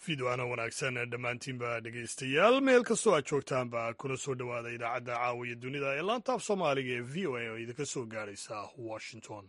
fiidwaana wanaagsan dhammaantiinba dhegaystayaal meel kastoo aad joogtaanba kuna soo dhowaada idaacadda caawiya dunida ee laanta af soomaaliga ee v o a oo idinka soo gaadhaysa washington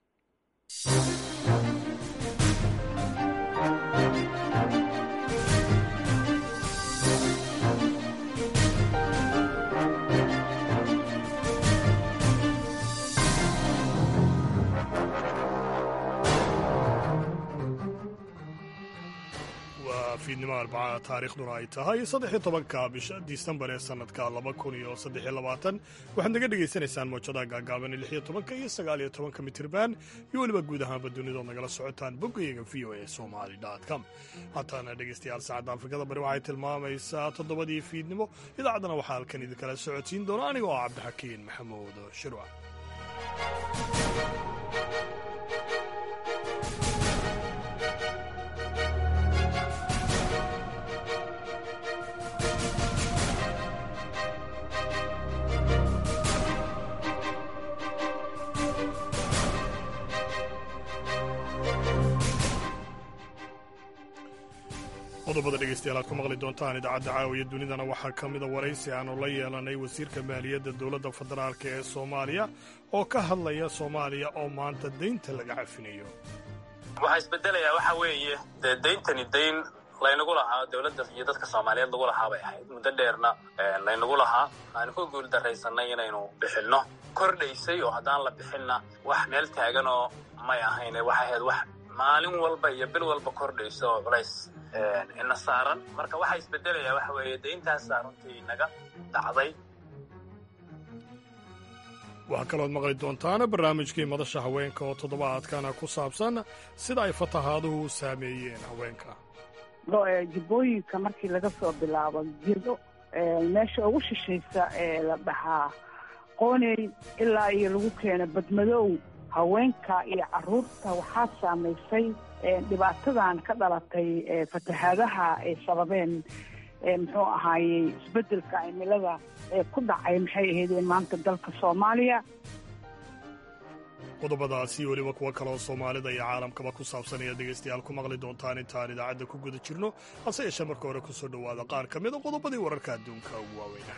waa fiidnimo arbaca taariikhduna ay tahay saddex iyo tobanka bisha disembar ee sannadka laba kun iyo saddex iyo labaatan waxaad naga dhegaysanaysaan moojadaha gaagaaban lix iyo tobanka iyo sagaal iyo tobanka mitirban iyo weliba guud ahaanba dunidood nagala socotaan boggayaga v o a somali com haataana dhegaystayaal saacadda afrikada bari waxay tilmaamaysaa toddobadii fiidnimo idaacaddana waxaa halkan idinkala socodsiin doona anigoo ah cabdixakiin maxamuud shirwa qodobada dhegaystayaal aad ku maqli doontaan idaacadda caawiya dunidana waxaa ka mida waraysi aanu la yeelanay wasiirka maaliyadda dowladda federaalk ee soomaaliya oo ka hadlaya soomaaliya oo maanta deynta laga cafinayo waxaa isbedelayaa waxa weeye dee deyntani dayn laynagu lahaa dowladda iyo dadka soomaaliyeed lagu lahaa bay ahayd muddo dheerna laynagu lahaa aanu ku guul daraysanay inaynu bixinno kordhaysay oo haddaan la bixinna wax meel taaganoo may ahayn waxay ahayd wax maalin walba iyo bil walba kordhayso oo culays ina saaran marka waxaa isbedelayaa waxa weeye deyntaasaa runtii naga dhacday waxaa kalood maqli doontaan barnaamijkii madasha haweenka oo toddobaadkana ku saabsan sida ay fatahaaduhu u saameeyeen haweenka jibbooyinka markii laga soo bilaabo gedo meesha ugu shishaysa ee la dhahaa qooney ilaa iyo lagu keeno badmadoow haweenka iyo carruurta waxaa saamaysay dhibaatadan ka dhalatay fatahaadaha ay sababeen muxuu ahaayey isbeddelka cimilada ee ku dhacay maxay ahaydeen maanta dalka soomaaliya qodobadaasi weliba kuwo kaleoo soomaalida iyo caalamkaba ku saabsan ayaad dhegaystayaal ku maqli doontaan intaan idaacadda ku guda jirno hase yeeshee marka hore ku soo dhowaada qaar ka mida qodobadii wararka adduunka ugu waaweyna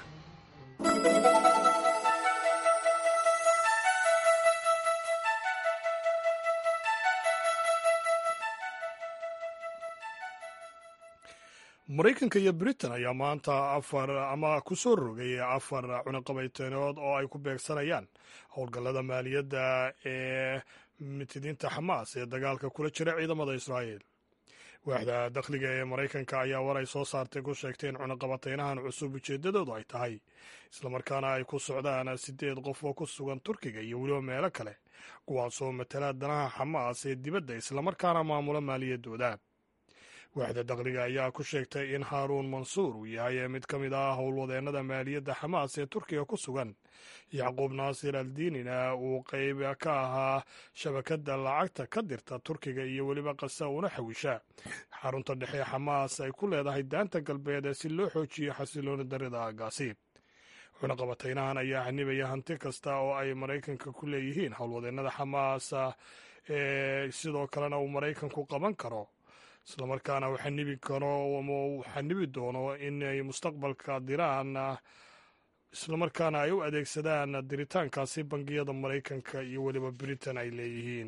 maraykanka iyo britain ayaa maanta afar ama ku soo rogay afar cunaqabayteenood oo ay ku beegsanayaan howlgallada maaliyadda ee mitidiinta xamaas ee dagaalka kula jira ciidamada israa'iil waaxda dakhliga ee maraykanka ayaa war ay soo saartay ku sheegtay in cunaqabateynahan cusub ujeeddadoodu ay tahay islamarkaana ay ku socdaan siddeed qof oo ku sugan turkiga iyo weliba meelo kale kuwaasoo matala danaha xamaas ee dibadda islamarkaana maamula maaliyaddooda waaxda dakhliga ayaa ku sheegtay in haaruun mansuur uu yahay mid ka mid ah howlwadeennada maaliyadda xamaas ee turkiga ku sugan yacquub naasir aldiinina uu qayb ka ahaa shabakadda lacagta ka dirta turkiga iyo weliba qasa una xawisha xarunta dhexe xamaas ay ku leedahay daanta galbeed si loo xoojiyo xasilooni darida aagaasi cunaqabateynahan ayaa xanibaya hanti kasta oo ay maraykanka ku leeyihiin howlwadeennada xamaas ee sidoo kalena uu maraykanku qaban karo islamarkaana uu xanibi karo ama uu xanibi doono inay mustaqbalka diraan islamarkaana ay u adeegsadaan diritaankaasi bangiyada maraykanka iyo weliba britain ay leeyihiin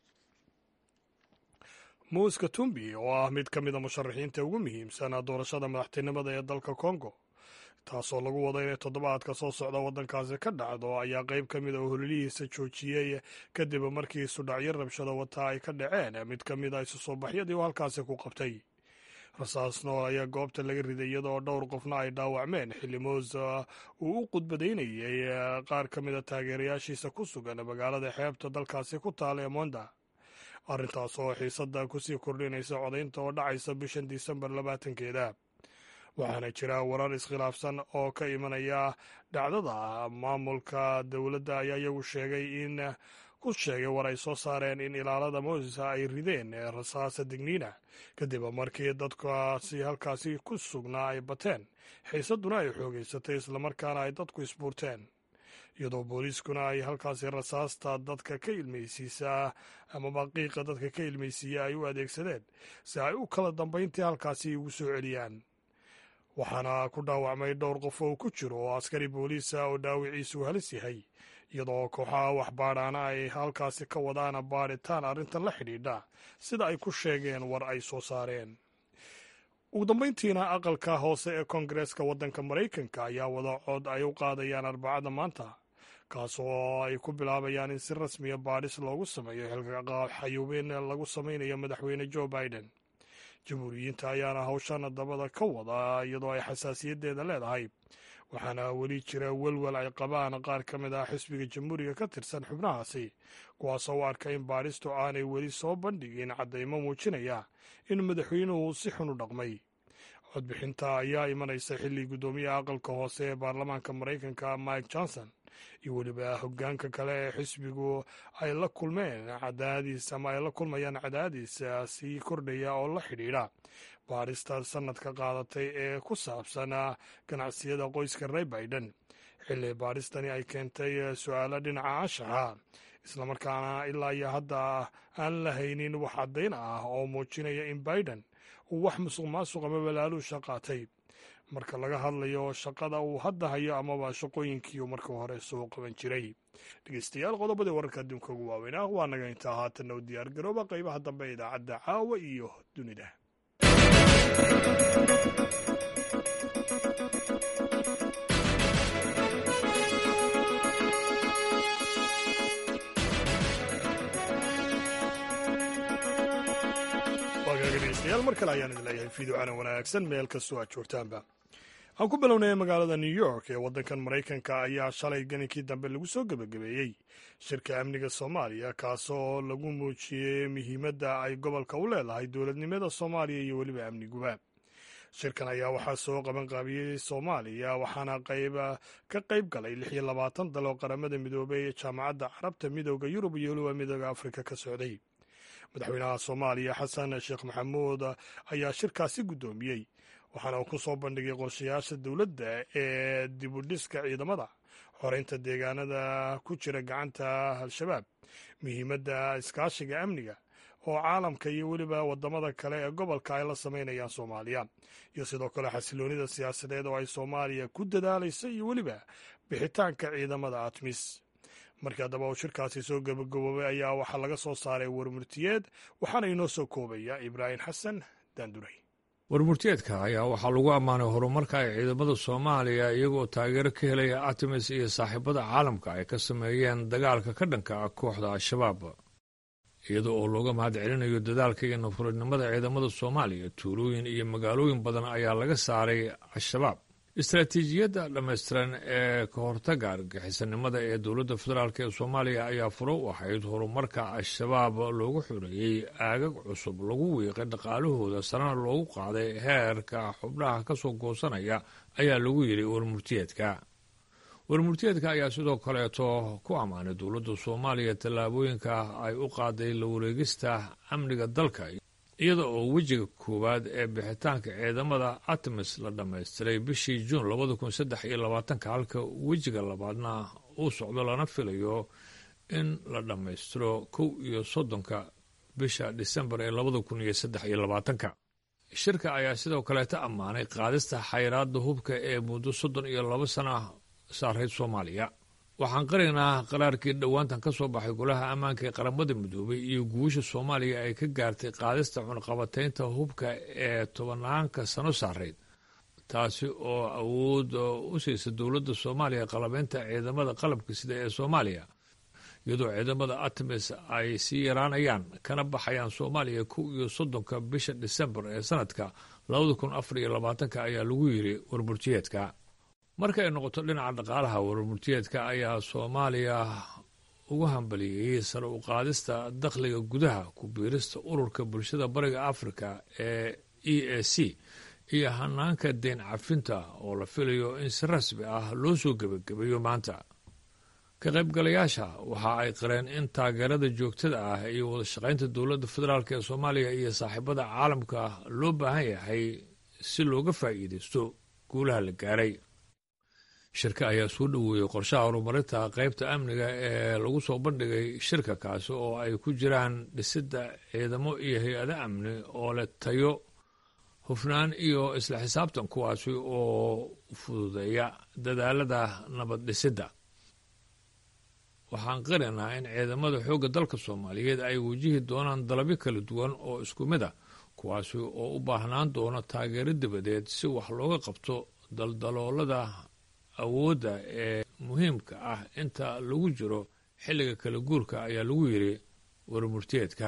muus katumbi oo ah mid ka mida musharaxiinta ugu muhiimsan doorashada madaxtinimada ee dalka congo taasoo lagu wado inay toddobaadka soo socda waddankaasi ka dhacdo ayaa qayb ka mid a hololihiisa joojiyey kadib markii sudhacyo rabshada wata ay ka dhaceen mid ka mid a isu soo baxyadii uu halkaasi ku qabtay rasaas nool ayaa goobta laga riday iyadoo dhowr qofna ay dhaawacmeen xilli moos uu u qudbadaynayay qaar ka mid a taageerayaashiisa ku sugan magaalada xeebta dalkaasi ku taala ee monda arrintaas oo xiisadda kusii kordhinaysa codaynta oo dhacaysa bishan disembar labaatankeeda waxaana jira warar iskhilaafsan oo ka imanaya dhacdada maamulka dowladda ayaa iyagu sheegay in ku sheegay war ay soo saareen in ilaalada moses ay rideen rasaasa digniina kadib markii dadkaasi halkaasi ku sugnaa ay bateen xiisadduna ay xoogeysatay islamarkaana ay dadku isbuurteen iyadoo booliiskuna ay halkaasi rasaasta dadka ka ilmaysiisaa amaba qiiqa dadka ka ilmaysiiya ay u adeegsadeen si ay u kala dambayntii halkaasi ugu soo celiyaan waxaana ku dhaawacmay dhowr qof oo ku jiro oo askari booliisa oo dhaawiciisu halis yahay iyadoo kooxaha waxbaadhaana ay halkaasi ka wadaan baadhitaan arrintan la xidhiidha sida ay ku sheegeen war ay soo saareen ugu dambayntiina aqalka hoose ee koongareeska waddanka maraykanka ayaa wada cod ay u qaadayaan arbacada maanta kaas oo ay ku bilaabayaan in si rasmiya baadhis loogu sameeyo xilxayuubin lagu samaynayo madaxweyne joe biden jamhuuriyiinta ayaana hawshan dabada ka wada iyadoo ay xasaasiyaddeeda leedahay waxaana weli jira welwel ay qabaan qaar ka mid ah xisbiga jamhuuriga ka tirsan xubnahaasi kuwaasoo u arka in baadhistu aanay weli soo bandhigin caddaymo muujinaya in madaxweynuhu si xun u dhaqmay codbixinta ayaa imanaysa xilli guddoomiyaha aqalka hoose ee baarlamaanka maraykanka mike johnson iyo weliba hoggaanka kale ee xisbigu ay la kulmeen cadaadiis ama ay la kulmayaan cadaadiis sii kordhaya oo la xidhiidha baadhista sanadka qaadatay ee ku saabsan ganacsiyada qoyska rey biden xilli baadhistani ay keentay su-aalo dhinaca anshaxa islamarkaana ilaa iyo hadda aan la haynin wax caddayn ah oo muujinaya in biden uu wax musuq maasuq ama balaaluusha qaatay marka laga hadlayo shaqada uu hadda hayo amaba shaqooyinkii uu marka hore soo qaban jiray dhegeystayaal qodobadii wararka adduunka ugu waaweynah waa naga intaa haatanna u diyaar garooba qaybaha dambe idaacadda caawa iyo dunida dhegeystayaal mar kale ayaan idin leeyahay fiidocana wanaagsan meel kastoo aad joogtaanba aan ku bilownay magaalada new york ee waddankan maraykanka ayaa shalay ganinkii dambe lagu soo gebagabeeyey shirka amniga soomaaliya kaasoo lagu muujiyey muhiimadda ay gobolka u leedahay dowladnimada soomaaliya iyo weliba amniguba shirkan ayaa waxaa soo qabanqaabiyey soomaaliya waxaana qayba ka qayb galay lix iyo labaatan dal oo qaramada midoobay ee jaamacadda carabta midooda yurub iyo weliba midooda afrika ka socday madaxweynaha soomaaliya xasan sheekh maxamuud ayaa shirkaasi guddoomiyey waxaana uu ku soo bandhigay qorshayaasha dowladda ee dibudhiska ciidamada xoreynta deegaanada ku jira gacanta al-shabaab muhiimadda iskaashiga amniga oo caalamka iyo weliba waddamada kale ee gobolka ay la samaynayaan soomaaliya iyo sidoo kale xasiloonida siyaasadeed oo ay soomaaliya ku dadaalaysa iyo weliba bixitaanka ciidamada atmis markii haddaba uu shirkaasi soo gabagaboobay ayaa waxaa laga soo saaray warmurtiyeed waxaana inoo soo koobaya ibraahim xasan daanduray warmurtiyeedka ayaa waxaa lagu ammaanay horumarka ay ciidamada soomaaliya iyagoo taageero ka helaya artemis iyo saaxiibada caalamka ay ka sameeyeen dagaalka ka dhanka ah kooxda al-shabaab iyada oo looga mahad celinayo dadaalka iyo nafurinimada ciidamada soomaaliya tuulooyin iyo magaalooyin badan ayaa laga saaray al-shabaab istaraatiijiyadda dhammaystiran ee ka hortagga argaxisanimada ee dowladda federaalk ee soomaaliya ayaa furo u ahayd horumarka al-shabaab loogu xoreeyey aagag cusub lagu wiiqay dhaqaalahooda sarena loogu qaaday heerka xubnaha ka soo goosanaya ayaa lagu yidhi warmurtiyeedka warmurtiyeedka ayaa sidoo kaleeto ku ammaanay dowladda soomaaliya tallaabooyinka ay u qaaday la wareegista amniga dalka iyada oo wejiga koowaad ee bixitaanka ciidamada artemis la dhammaystiray bishii juun labada kun saddex iyo labaatanka halka wejiga labaadna uu socdo lana filayo in la dhammaystiro kow iyo soddonka bisha disembar ee labada kun iyo saddex iyo labaatanka shirka ayaa sidoo kaleeta ammaanay qaadista xayiraadda hubka ee muddo soddon iyo labo sana saarayd soomaaliya waxaan qaraynaa qaraarkii dhowaantan ka soo baxay golaha ammaanka ee qaramada midoobay iyo guusha soomaaliya ay ka gaartay qaadista cunqabataynta hubka ee tobanaanka sano saarayd taasi oo awood u siisa dowladda soomaaliya qalabeynta ciidamada qalabka sida ee soomaaliya iyadoo ciidamada artemis ay sii yaraanayaan kana baxayaan soomaaliya kow iyo soddonka bisha disembar ee sanadka labada kun afar iyo labaatanka ayaa lagu yiri warburtiyeedka marka ay noqoto dhinaca dhaqaalaha warmurtiyeedka ayaa soomaaliya ugu hambaliyeyey sare u qaadista dakhliga gudaha ku biirista ururka bulshada bariga afrika ee e a c iyo hanaanka deyn cafinta oo la filayo in si rasmi ah loo soo gebagabeeyo maanta ka qaybgalayaasha waxa ay qareen in taageerada joogtada ah iyo wada shaqaynta dowladda federaalk ee soomaaliya iyo saaxiibada caalamka loo baahan yahay si looga faa'iidaysto guulaha la gaaray shirka ayaa soo dhoweeyey qorshaha horumarinta qaybta amniga ee lagu soo bandhigay shirka kaasi oo ay ku jiraan dhisidda ciidamo iyo hay-ado amni oo leh tayo hufnaan iyo isla xisaabtan kuwaasi oo fududeeya dadaalada nabad dhisidda waxaan qarinaha in ciidamada xoogga dalka soomaaliyeed ay wajihi doonaan dalabyo kala duwan oo isku mid a kuwaasi oo u baahnaan doona taageero dabadeed si wax looga qabto daldaloolada awoodda ee muhiimka ah inta lagu jiro xilliga kala guurka ayaa lagu yidhi warmurteedka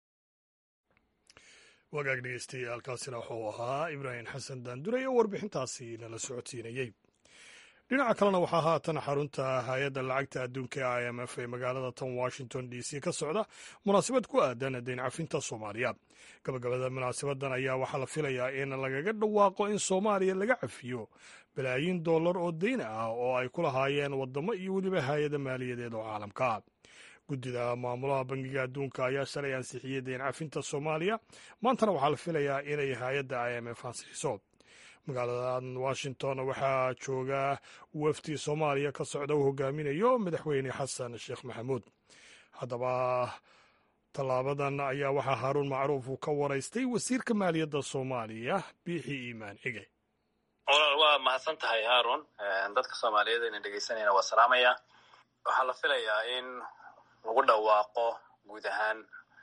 wagaag dhegeystayaal kaasina wuxuu ahaa ibraahim xasan daandure oo warbixintaasi nala socodsiinayey dhinaca kalena waxaa haatan xarunta hay-adda lacagta adduunka i m f ee magaalada tan washington d c ka socda munaasabad ku aadan dayn cafinta soomaaliya gabagabada munaasabadan ayaa waxaa la filayaa in lagaga dhawaaqo in soomaaliya laga cafiyo balaayiin dollar oo dayn ah oo ay ku lahaayeen wadamo iyo weliba hay-ada maaliyadeed oo caalamka guddida maamulaha bangiga adduunka ayaa shalay ansixiyey dayn cafinta soomaaliya maantana waxaa la filayaa inay hay-adda i m f ansixiso magaalada washington waxaa jooga wafdi soomaaliya ka socda uu hogaaminayo madaxweyne xasan sheekh maxamuud haddaba tallaabadan ayaa waxaa haaruun macruuf uu ka waraystay wasiirka maaliyadda soomaaliya biixi iimaan cige walaal waa mahadsan tahay haarun dadka soomaaliyeed ayna dhegeysanayna waa salaamaya waxaa la filayaa in lagu dhawaaqo guud ahaan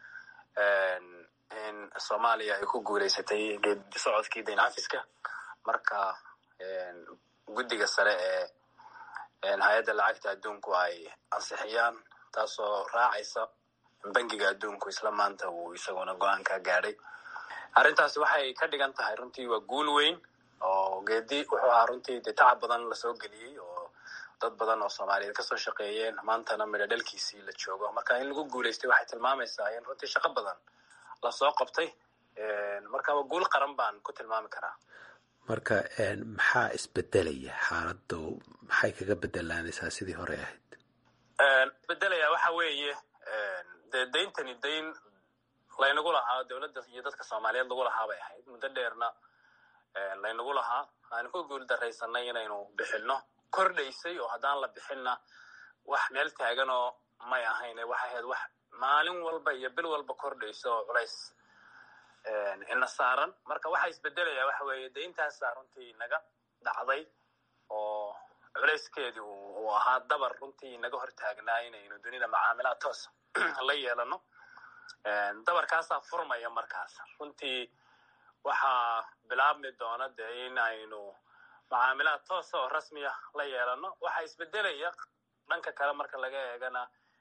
in soomaaliya ay ku guuleysatay geedi socodkii dayn cafiska marka guddiga sare ee hay-adda lacagta adduunku ay ansixiyaan taasoo raacaysa bangiga adduunku isla maanta uu isaguna go-aan ka gaadhay arrintaasi waxay ka dhigan tahay runtii waa guul weyn oo geedi wuxuu ahaa runtii dee tacab badan lasoo geliyey oo dad badan oo soomaaliyeed kasoo shaqeeyeen maantana midho dhalkiisii la joogo marka in lagu guuleystay waxay tilmaamaysaa in runtii shaqo badan lasoo qabtay marka waa guul qaran baan ku tilmaami karaa marka maxaa isbedelaya xaaladdu maxay kaga bedelaanaysaa sidii hore ahayd isbedelaya waxa weeye dee dayntani dayn laynagu lahaa dowladda iyo dadka soomaaliyeed lagu lahaa bay ahayd muddo dheerna laynagu lahaa aanu ku guul daraysanay inaynu bixinno kordhaysay oo haddaan la bixinna wax meel taaganoo may ahayn waxay ahayd wax maalin walba iyo bil walba kordhaysa oo culays ina saaran marka waxa isbedelaya waxa weeye de intaasaa runtii naga dhacday oo culayskeedii uu ahaa dabar runtii naga hortaagnaa inaynu dunida macaamilaad toos la yeelano dabarkaasaa furmaya markaas runtii waxaa bilaabmi doona dee in aynu macaamilaad toosa oo rasmiya la yeelano waxaa isbedelaya dhanka kale marka laga eegana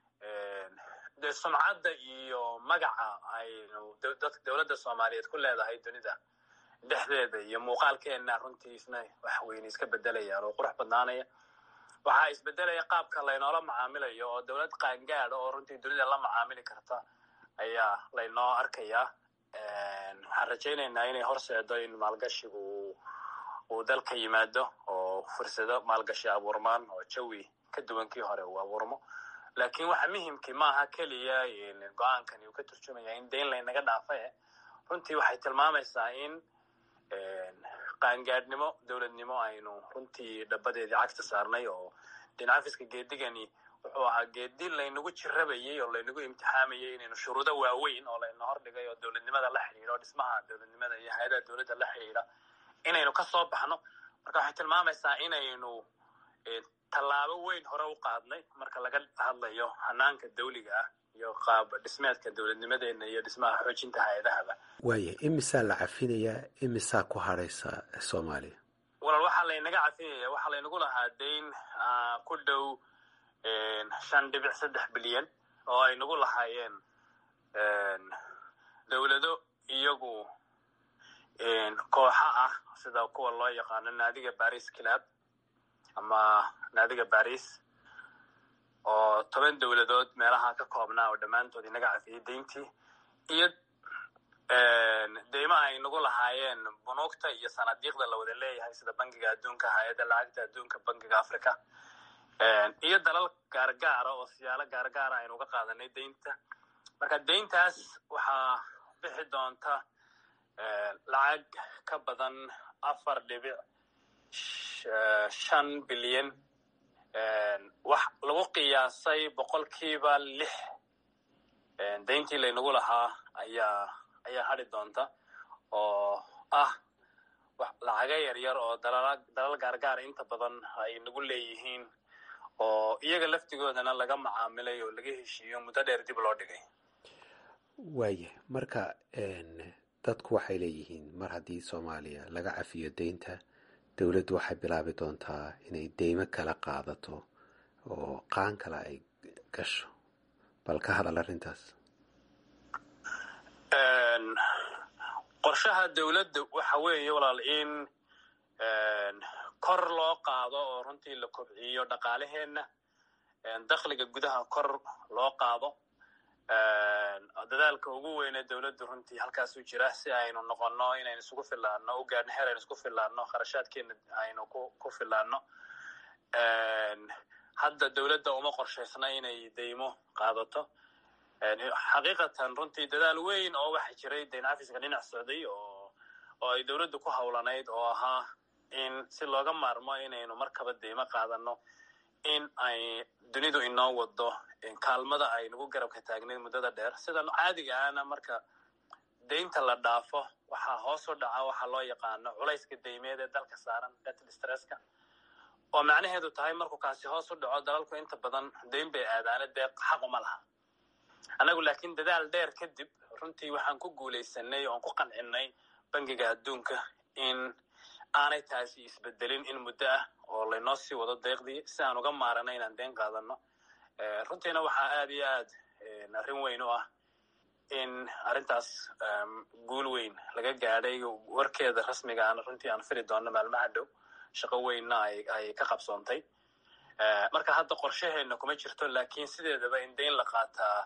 dee sumcadda iyo magaca aynu dowladda soomaaliyeed ku leedahay dunida dhexdeeda iyo muuqaalkeenna runtii isna wax weyne iska bedelayaan oo qurux badnaanaya waxaa isbedelaya qaabka laynoola macaamilayo oo dowlad qaangaada oo runtii dunida la macaamili karta ayaa laynoo arkayaa waxaan rajaynaynaa inay horseedo in maalgashigu uu dalka yimaado oo fursado maalgashi abuurmaan oo jawi ka duwan kii hore uu abuurmo laakiin waxa muhimkii maaha keliya go-aankani uu ka turjumaya in dayn laynaga dhaafa runtii waxay tilmaamaysaa in qaangaadhnimo dowladnimo aynu runtii dhabadeedii cagta saarnay oo dhincafiska geedigani wuxuu ahaa geedi laynagu jirabayey oo laynagu imtixaamayey inaynu shuruudo waaweyn oo layna hordhigay oo dowladnimada la xidhiidha oo dhismaha dowladnimada iyo hay-adaha dowladda la xidhiidha inaynu ka soo baxno marka waxay tilmaamaysaa inaynu tallaabo weyn hore u qaadnay marka laga hadlayo hanaanka dawliga ah iyo qaab dhismeedka dowladnimadeena iyo dhismaha xoojinta hay-adahaba waaya imisaa la cafinayaa imisaa ku hadhaysa soomaaliya walaal waxaa laynaga cafinaya waxaa laynagu lahaa dayn ku dhow shan dhibic saddex bilyan oo ay nagu lahaayeen dowlado iyagu kooxa ah sida kuwa loo yaqaano naadiga baris club ama naadiga baris oo toban dowladood meelaha ka koobnaa oo dhammaantood inaga cafiyey dayntii iyo deymaha ay nagu lahaayeen bunuugta iyo sanadiiqda la wada leeyahay sida bangiga adduunka hay-adda lacagta adduunka bangiga africa iyo dalal gaargaara oo siyaalo gaargaara aynu uga qaadanay deynta marka deyntaas waxaa bixi doonta lacag ka badan afar dhibic shan bilyan wax lagu qiyaasay boqolkiiba lix dayntii laynagu lahaa ayaa ayaa hadhi doonta oo ah lacaga yaryar oo dalal gaargaara inta badan ay nagu leeyihiin oo iyaga laftigoodana laga macaamilay oo laga heshiiyo muddo dheer dib loo dhigay waaya marka dadku waxay leeyihiin mar haddii soomaaliya laga cafiyo deynta dowladdu waxay bilaabi doontaa inay deymo kala qaadato oo qaan kale ay gasho bal ka hadal arrintaas qorshaha dowladda waxa weeye walaal in kor loo qaado oo runtii la kobciyo dhaqaalaheenna dakhliga gudaha kor loo qaado dadaalka ugu weyne dowladdu runtii halkaasuu jira si aynu noqonno inaynu isugu filaano u gaadhno heer aynu isku filaano kharashaadkeena aynu ku filaano hadda dowladda uma qorshaysna inay deymo qaadato xaqiiqatan runtii dadaal weyn oo waxa jiray dayn cafiska dhinac socday oo oo ay dowladdu ku howlanayd oo ahaa in si looga maarmo inaynu markaba deymo qaadano in ay dunidu inoo wado kaalmada ay nagu garabka taagnayd muddada dheer sidan caadiga ahna marka deynta la dhaafo waxaa hoos u dhaca waxa loo yaqaano culayska deymeed ee dalka saaran debt stresska oo macnaheedu tahay markuu kaasi hoos u dhaco dalalku inta badan deyn bay aadaane dee xaquma laha annagu laakiin dadaal dheer kadib runtii waxaan ku guulaysanay oon ku qancinay bangiga adduunka in aanay taasi isbedelin in muddo ah oo laynoo sii wado deeqdii si aan uga maarano inaan deen qaadano runtiina waxaa aad iyo aad arrin weyn u ah in arrintaas guul weyn laga gaadhay warkeeda rasmigaana runtii aan fili doonno maalmaha dhow shaqo weynna ay ka qabsoontay marka hadda qorshaheenna kuma jirto laakiin sideedaba in deyn la qaataa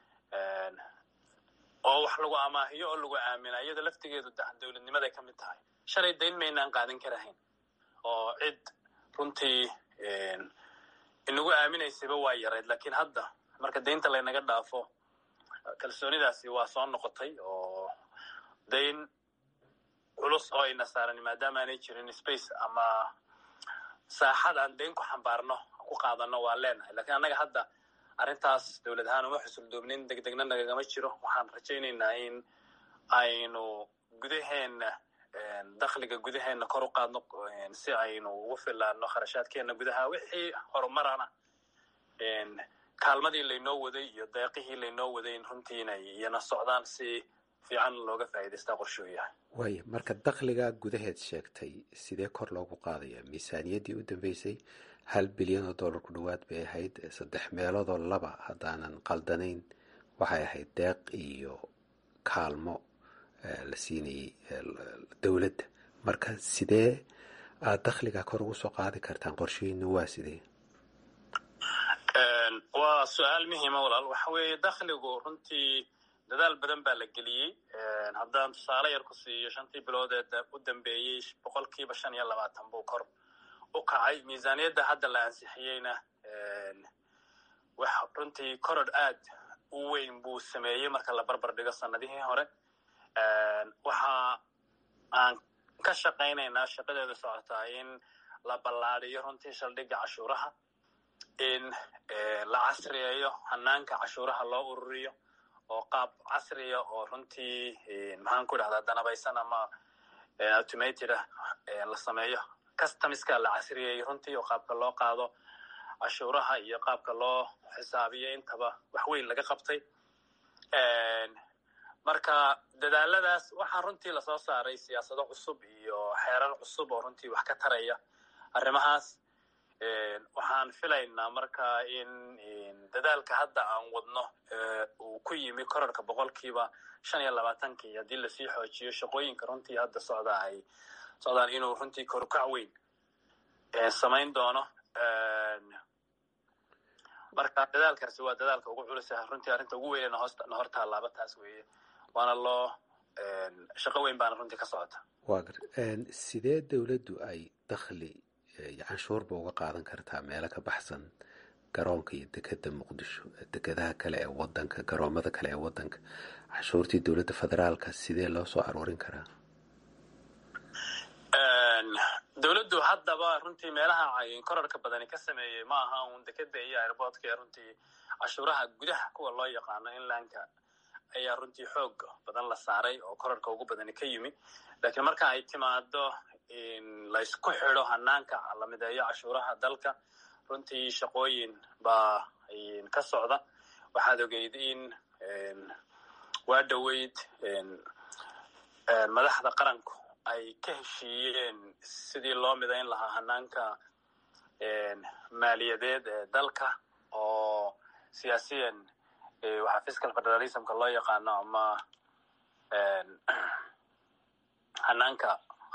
oo wax lagu amaahiyo oo lagu aamina iyada laftigeedu dowladnimaday ka mid tahay shalay dayn maynaan qaadan karahayn oo cid runtii inagu aaminaysayba waa yarayd laakiin hadda marka deynta laynaga dhaafo kalsoonidaasi waa soo noqotay oo dayn culus oo ayna saaran maadaama aanay jirin space ama saaxad aan dayn ku xambaarno ku qaadano waa leenahay lakiin annaga hadda arrintaas dowlad ahaan uma xusuldoobnin deg degna nagagama jiro waxaan rajaynaynaa in aynu gudaheenna dakhliga gudaheenna kor u qaadno si aynu ugu filaano kharashaadkeenna gudaha wixii horumarana kaalmadii laynoo waday iyo deeqihii laynoo waday in runtii inay iyana socdaan si fiican looga faa'iidaystaa qorshuu yahay waaya marka dakhliga gudaheed sheegtay sidee kor loogu qaadaya miisaaniyaddii u dambeysay hal bilyan oo dollar ku dhowaad bay ahayd saddex meeloodoo laba haddaanan qaldanayn waxay ahayd deeq iyo kaalmo la siinayay dowladda marka sidee aad dakhliga kor ugu soo qaadi kartaan qorshihiinu waa sidee waa su-aal muhiima walaal waxa weeye dakhligu runtii dadaal badan baa la geliyey haddaan tusaale yar ku siiyo shantii bilood ee u dambeeyey boqolkiiba shan iyo labaatan buu kor u kacay miisaaniyadda hadda la ansixiyeyna wax runtii koror aad u weyn buu sameeyey marka la barbar dhigo sanadihii hore waxa aan ka shaqaynaynaa shaqadeeda socotaa in la ballaadiyo runtii shaldhigga cashuuraha in la casriyeeyo hanaanka cashuuraha loo ururiyo oo qaab casriya oo runtii maxaan ku dhahdaa danabaysan ama automated ah la sameeyo customiska la casriyeeyo runtii oo qaabka loo qaado cashuuraha iyo qaabka loo xisaabiyo intaba wax weyn laga qabtay marka dadaaladaas waxaa runtii lasoo saaray siyaasado cusub iyo xeerar cusub oo runtii wax ka taraya arrimahaas waxaan filaynaa marka in dadaalka hadda aan wadno uu ku yimi korarka boqolkiiba shan iyo labaatankii haddii lasii xoojiyo shaqooyinka runtii hadda socda ay socdaan inuu runtii korukac weyn samayn doono marka dadaalkaasi waa dadaalka ugu culisa runtii arrinta ugu weynena hoosna hor taalaaba taas weeye waana loo shaqo weyn baana runtii ka socota waa gar sidee dowladdu ay dakhli canshuurba uga qaadan kartaa meelo ka baxsan garoonka iyo dekeda muqdisho dekedaha kale ee wadanka garoomada kale ee wadanka canshuurtii dowladda federaalka sidee loo soo aroorin karaa dowladdu haddaba runtii meelaha korarka badani ka sameeyey ma aha uun dekeda iyo airboortka ee runtii cashuuraha gudaha kuwa loo yaqaano inlandka ayaa runtii xoog badan la saaray oo korarka ugu badani ka yimi laakiin marka ay timaado laysku xido hanaanka la mideeyo cashuuraha dalka runtii shaqooyin baa ka socda waxaad ogeyd in waa dhoweyd madaxda qaranku ay ka heshiiyeen sidii loo midayn lahaa hanaanka maaliyadeed ee dalka oo siyaasiyan waxaa fiscal federalismka loo yaqaano ama hanaanka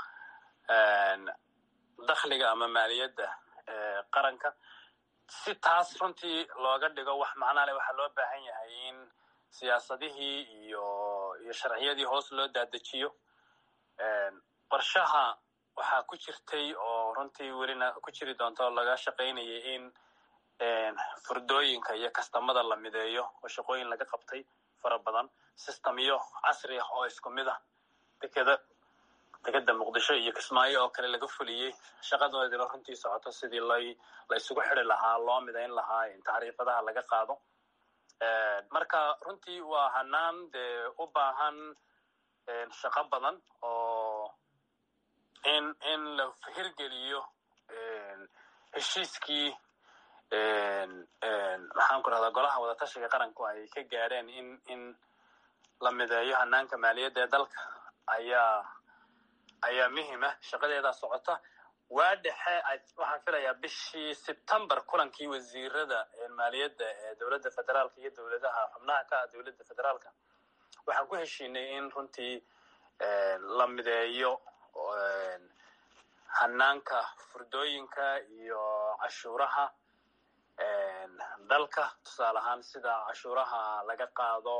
dakhliga ama maaliyadda qaranka si taas runtii looga dhigo wax macnaa leh waxaa loo baahan yahay in siyaasadihii iyo iyo sharciyadii hoos loo daadejiyo qorshaha waxaa ku jirtay oo runtii welina ku jiri doonta oo laga shaqaynayay in furdooyinka iyo kastamada la mideeyo oo shaqooyin laga qabtay fara badan systemyo casri ah oo isku mid ah dekeda dekeda muqdisho iyo kismaayo oo kale laga fuliyey shaqadoodina runtii socoto sidii lay la isugu xidi lahaa loo midayn lahaa tacriifadaha laga qaado marka runtii waa hanaan dee u baahan shaqo badan oo in in la hirgeliyo heshiiskii maxaan ku rahdaa golaha wadatashiga qaranku ay ka gaadheen in in la mideeyo hanaanka maaliyadda ee dalka ayaa ayaa muhima shaqadeedaa socota waa dhexe waxaan filayaa bishii sebtember kulankii wasiirada maaliyadda ee dowladda federaalka iyo dowladaha xubnaha ka ah dowladda federaalka waxaan ku heshiinay in runtii la mideeyo hanaanka furdooyinka iyo cashuuraha dalka tusaale ahaan sida cashuuraha laga qaado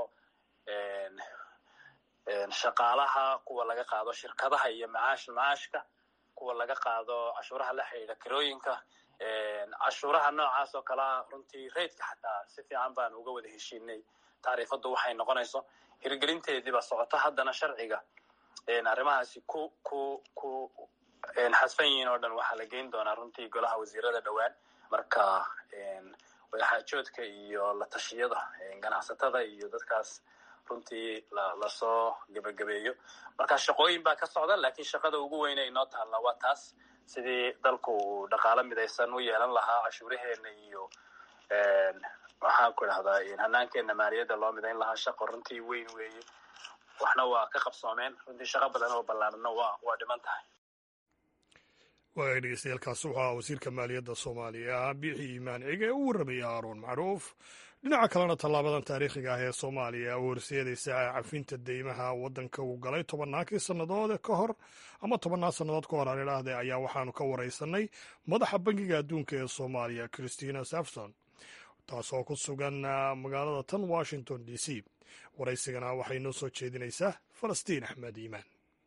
shaqaalaha kuwa laga qaado shirkadaha iyo macaash macaashka kuwa laga qaado cashuuraha la xidhiidha kirooyinka cashuuraha noocaas oo kalea runtii raidka xataa si fiican baan uga wada heshiinay tacriifaddu waxay noqonayso hirgelinteediiba socoto haddana sharciga arrimahaasi ku ku ku xadfan yihiin oo dhan waxaa la geyn doonaa runtii golaha wasiirada dhowaan marka wadaxaajoodka iyo la tashiyada ganacsatada iyo dadkaas runtii lasoo gebagabeeyo marka shaqooyin baa ka socda lakiin shaqada ugu weyne inoo taalla waa taas sidii dalku uu dhaqaalo midaysan u yeelan lahaa cashuuraheena iyo maxaan ku idhahdaa hanaankeena maaliyadda loo midayn lahaa shaqo runtii weyn weeye waxna waa ka qabsoomeen runtii shaqo badan oo ballaarana waa waa dhiman tahay waaya dhegeystayaaalkaasi waxaa wasiirka maaliyadda soomaaliya biixi iimaan cige ee u warramaya aaroon macruuf dhinaca kalena tallaabadan taariikhiga ah ee soomaaliya oo horseedaysa cafinta deymaha waddanka uu galay tobannaankii sannadood ka hor ama tobannaan sannadood ka hor aan idhaahde ayaa waxaanu ka waraysanay madaxa bangiga adduunka ee soomaaliya christina safson taasoo ku sugan magaalada tan washington d c waraysigana waxay noo soo jeedinaysaa falastiin axmed iimaan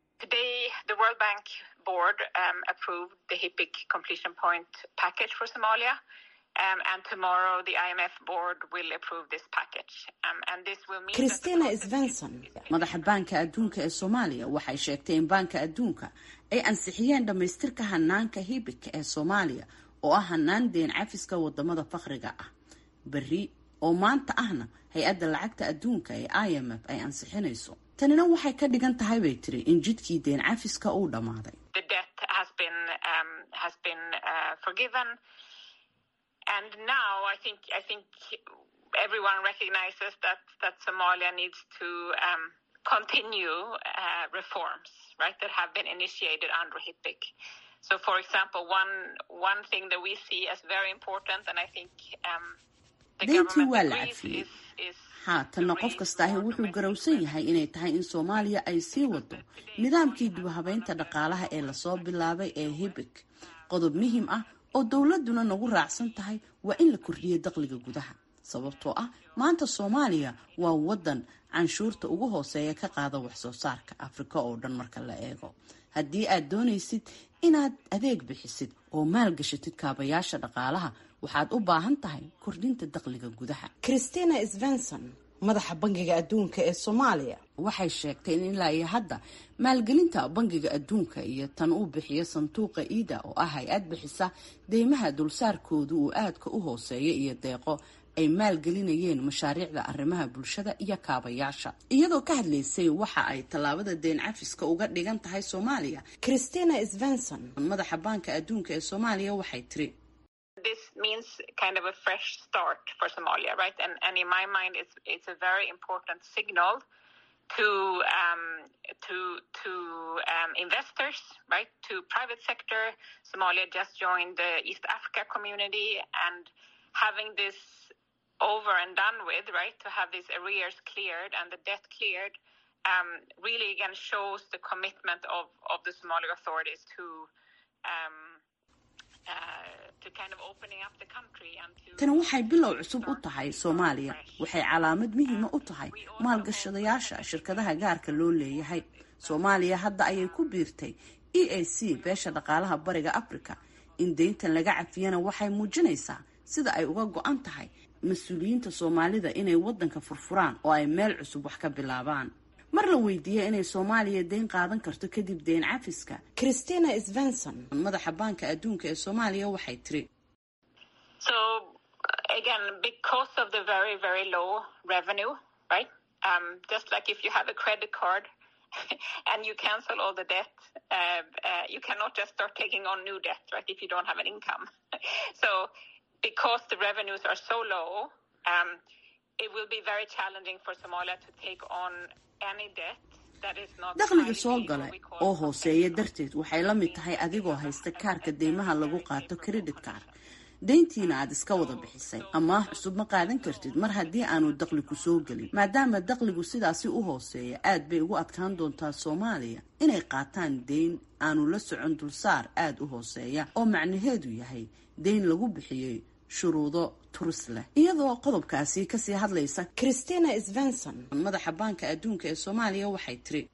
board um, approved the HIPIC completion point package for Somalia. Um, and tomorrow the IMF board will approve this package. Um, and this will mean Christina Svensson, madaxa baanka adduunka ee Soomaaliya, waxay sheegtay in baanka adduunka ay ansixiyeen dhammaystirka hanaanka HIPIC ee Soomaaliya oo ah hanaan deen cafiska wadamada faqriga ah. Berri oo maanta ahna hay-adda lacagta adduunka ee IMF ay ansixinayso. tanina waxay ka dhigan tahay bay tiri in jidkii deen cafiska uu dhammaaday So, for example, one one thing that we see as very important, and I think um, the deyntii waa government la agrees cafiyey is, is haatanna qof kastaahi wuxuu garowsan yahay inay tahay in soomaaliya ay sii wado nidaamkii dibhabeynta dhaqaalaha ee lasoo bilaabay ee hibik qodob muhiim ah oo dowladuna nagu raacsan tahay waa in la kordhiyo dakhliga gudaha sababtoo ah maanta soomaaliya waa wadan canshuurta ugu hooseeya ka qaada waxsoo saarka afrika oo dhan marka la eego haddii aad doonaysid inaad adeeg bixisid oo maalgashatid kaabayaasha dhaqaalaha waxaad u baahan tahay kordhinta dakhliga gudaha christina svenson madaxa bangiga adduunka ee soomaaliya waxay sheegtay in ilaa iyo hadda maalgelinta bangiga adduunka iyo tan uu bixiyo sanduuqa iida oo ah hay-ad bixisa deymaha dulsaarkoodu uu aadka u hooseeya iyo deeqo ay maalgelinayeen mashaariicda arrimaha bulshada iyo kaabayaasha iyadoo ka hadlaysay waxa ay tallaabada deen cafiska uga dhigan tahay soomaaliya christina svenson madaxa baanka adduunka ee soomaaliya waxay tiri this means kind of a fresh start for Somalia, right? And, and in my mind, it's, it's a very important signal to um, to to um, investors, right? To private sector. Somalia just joined the East Africa community, and having this over and done with, right? To have these arrears cleared and the debt cleared, um, really again shows the commitment of of the Somali authorities to. Um, tani waxay bilow cusub u tahay soomaaliya waxay calaamad muhiima u tahay maalgashadayaasha shirkadaha gaarka loo leeyahay soomaaliya hadda ayay ku biirtay e a c beesha dhaqaalaha bariga africa in deyntan laga cafiyana waxay muujinaysaa sida ay uga go-an tahay mas-uuliyiinta soomaalida inay waddanka furfuraan oo ay meel cusub wax ka bilaabaan mar la weydiiyey inay soomaaliya deyn qaadan karto kadib deyn cafiska christina svenson madaxa baanka adduunka ee soomaaliya waxay tiri so again because of the very very low revenue right um, just like if you have a credit card and you cancel all the debt uh, uh, you cannot just start taking on new debt right if you don't have an income so because the revenues are so low um, it will be very challenging for Somalia to take on dakhliga soo gala oo hooseeya darteed waxay la mid tahay adigoo haysta kaarka deymaha lagu qaato credit card deyntiina aad iska wada bixisay amaah cusub ma qaadan kartid mar haddii aanu daqli ku soo gelin maadaama daqligu sidaasi u hooseeya aad bay ugu adkaan doontaa soomaaliya inay qaataan deyn aanu la socon dulsaar aada u hooseeya oo macnaheedu yahay deyn lagu bixiyey shuruudo turis leh iyadoo qodobkaasi kasii hadlaysa christina svenson madaxa baanka adduunka ee soomaaliya waxay tiri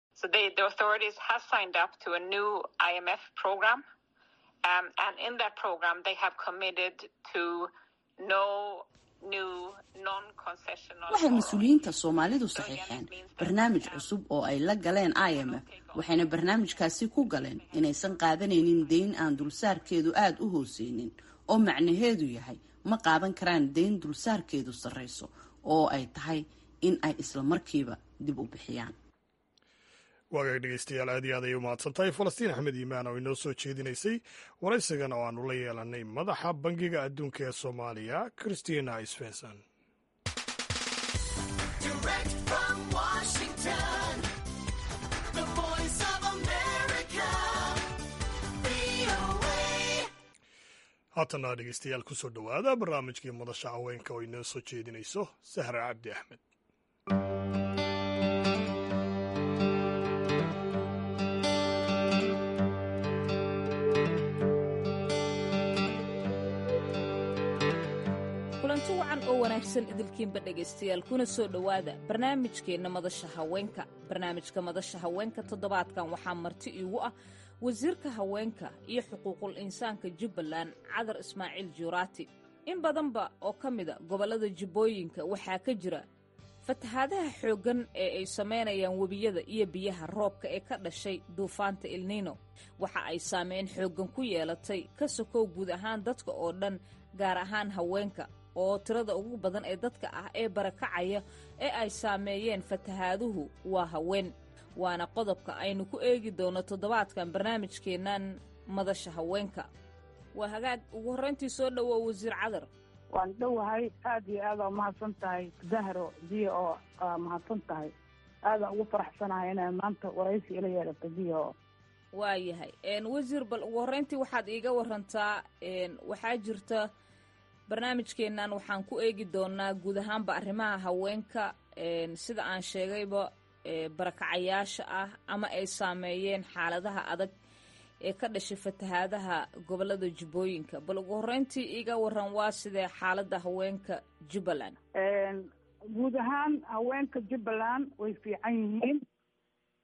waxay mas-uuliyiinta soomaalidu saxiixeen barnaamij cusub oo ay la galeen i m f waxayna barnaamijkaasi ku galeen inaysan qaadanaynin deyn aan dulsaarkeedu aada u hooseynin oo macnaheedu yahay ma qaadan karaan deyn dulsaarkeedu sarreyso oo ay tahay in ay isla markiiba dib u bixiyaan waagaag dhegeystayaal aad iyo aad ay u mahadsantahay falastiin axmed iimaan oo inoo soo jeedinaysay waraysigan oo aanu la yeelanay madaxa bangiga adduunka ee soomaaliya christina svenson haatana dhegeystayaal kusoo dhowaada barnaamijkii madasha haweenka oo inoo soo jeedinayso sahra cabdi axmed kulanti wacan oo wanaagsan idilkiinba dhegaystayaal kuna soo dhowaada barnaamijkeenna madasha haweenka barnaamijka madasha haweenka toddobaadkan waxaa marti iigu ah wasiirka haweenka iyo xuquuqul insaanka jubbaland cadar ismaaciil juuraati in badanba oo ka mida gobollada jubbooyinka waxaa ka jira fatahaadaha xooggan ee ay samaynayaan webiyada iyo biyaha roobka ee ka dhashay duufaanta ilniino waxa ay saameyn xooggan ku yeelatay ka sokow guud ahaan dadka oo dhan gaar ahaan haweenka oo tirada ugu badan ee dadka ah ee barakacaya ee ay saameeyeen fatahaaduhu waa haween waana qodobka aynu ku eegi doono toddobaadkan barnaamijkeennan madasha haweenka waa hagaag ugu horrayntii soo dhowow wasiir cadar waan dhowahay aada iyo aada umahadsan tahay dahro diya oo mahadsan tahay aadaan ugu faraxsanahay inay maanta waraysi ila yeelato diya oo waayahay wasiir bal ugu horreyntii waxaad iiga warantaa waxaa jirta barnaamijkeennan waxaan ku eegi doonaa guud ahaanba arrimaha haweenka sida aan sheegayba barakacayaasha ah ama ay saameeyeen xaaladaha adag ee ka dhashay fatahaadaha gobolada jubbooyinka bal ugu horreyntii iiga waran waa sidee xaaladda haweenka jubbaland guud ahaan haweenka jubbaland way fiican yihiin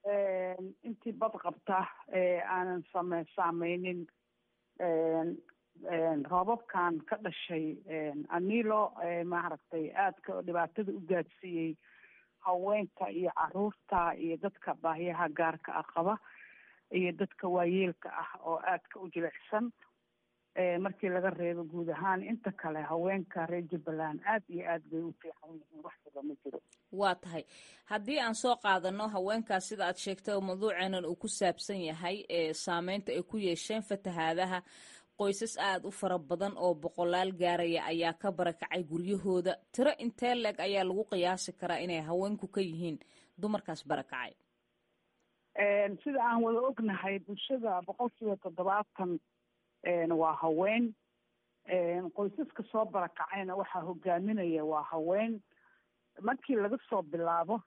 intii bad qabta aanan same saameynin roobabkan ka dhashay anilo maaragtay aadka dhibaatada u gaadsiiyey haweenka iyo caruurta iyo dadka baahiyaha gaarka ah qaba iyo dadka waayeelka ah oo aadka u jilicsan markii laga reebo guud ahaan inta kale haweenka reer jubbaland aad iyo aad bay u fiican yihiin wax badan ma jiro waa tahay haddii aan soo qaadano haweenkaas sida aad sheegtay oo mawduuceenan uu ku saabsan yahay ee saameynta ay ku yeesheen fatahaadaha qoysas aada u fara badan oo boqolaal gaaraya ayaa ka barakacay guryahooda tiro intee leeg ayaa lagu qiyaasi karaa inay haweenku ka yihiin dumarkaas barakacay sida aan wada ognahay bulshada boqolkiiba toddobaatan waa haween qoysaska soo barakacayna waxaa hogaaminaya waa haween markii laga soo bilaabo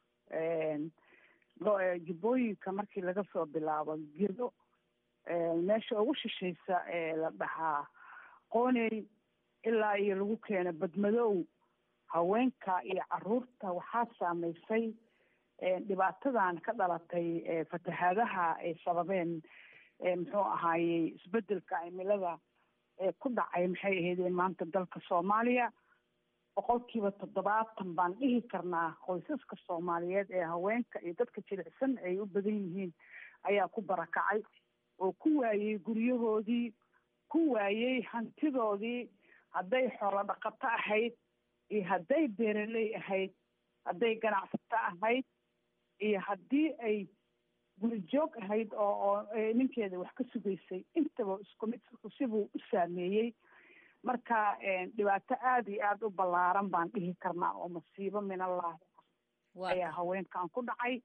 jubbooyinka markii laga soo bilaabo gedo meesha ugu shishaysa ee la dhahaa qooney ilaa iyo lagu keeno badmadow haweenka iyo caruurta waxaa saameysay dhibaatadan ka dhalatay fatahaadaha ay sababeen muxuu ahaayey isbedelka cimilada ee ku dhacay maxay ahaydeen maanta dalka soomaaliya boqolkiiba toddobaatan baan dhihi karnaa qoysaska soomaaliyeed ee haweenka iyo dadka jilicsan ay u badan yihiin ayaa ku barakacay oo ku waayey guryahoodii ku waayey hantidoodii hadday xoolo dhaqato ahayd iyo hadday beeraley ahayd hadday ganacsato ahayd iyo haddii ay guri joog ahayd oo oo ninkeeda wax ka sugaysay intaba isku mid sibuu u saameeyey marka dhibaato aada iyo aada u ballaaran baan dhihi karnaa oo masiibo min allaahi ayaa haweenkan ku dhacay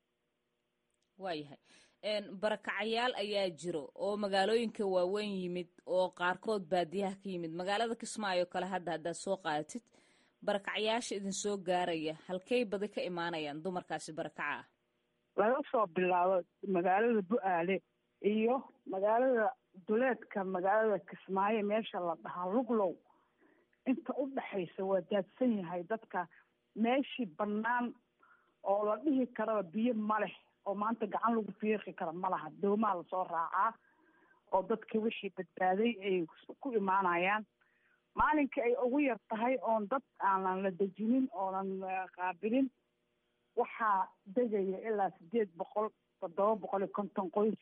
waayahay barakacayaal ayaa jiro oo magaalooyinka waaweyn yimid oo qaarkood baadiyaha ka yimid magaalada kismaayo kale hadda haddaad soo qaadatid barakacayaasha idin soo gaaraya halkey badi ka imaanayaan dumarkaasi barakaca ah laga soo bilaabo magaalada bu-aale iyo magaalada duleedka magaalada kismaayo meesha la dhahaa luglow inta u dhexaysa waa daadsan yahay dadka meeshii bannaan oo la dhihi karaba biyo ma leh oo maanta gacan lagu fiiqi kara ma laha doomaa lasoo raacaa oo dadka wixii badbaaday ay ku imaanayaan maalinkai ay ugu yar tahay oon dad aanan la dejinin oonan qaabilin waxaa degaya ilaa sideed boqol toddoba boqol iyo konton qoys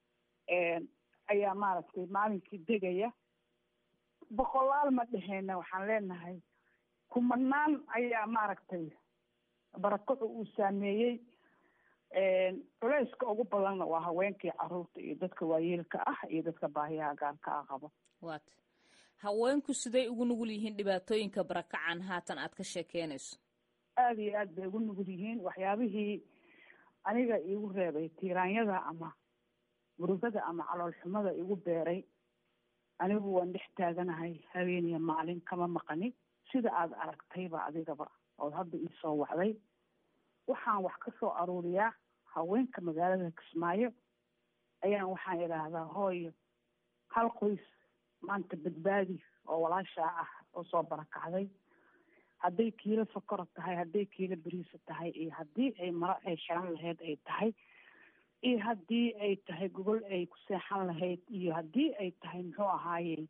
ayaa maaragtay maalinkii degaya boqolaal ma dheheyna waxaan leenahay kumanaan ayaa maaragtay barakacu uu saameeyey culeyska ugu badanna waa haweenkii caruurta iyo dadka waayeelka ah iyo dadka baahiyaha gaarka ah qabo waata haweenku siday ugu nugul yihiin dhibaatooyinka barakacan haatan aad ka sheekeynayso aada iyo aad bay ugu nugul yihiin waxyaabihii aniga iigu reebay tiiraanyada ama murugada ama caloolxumada igu beeray anigu waan dhex taaganahay habeeniya maalin kama maqani sida aad aragtayba adigaba ood hadda iisoo wacday waxaan wax ka soo aruuriyaa haweenka magaalada kismaayo ayaan waxaan idhaahdaa hooyo hal qoys maanta badbaadi oo walaashaa ah oo soo barakacday hadday kiilo sokora tahay hadday kiilo beriisa tahay iyo haddii ay maro ay xiran lahayd ay tahay iyo haddii ay tahay gogol ay ku seexan lahayd iyo haddii ay tahay muxuu ahaaye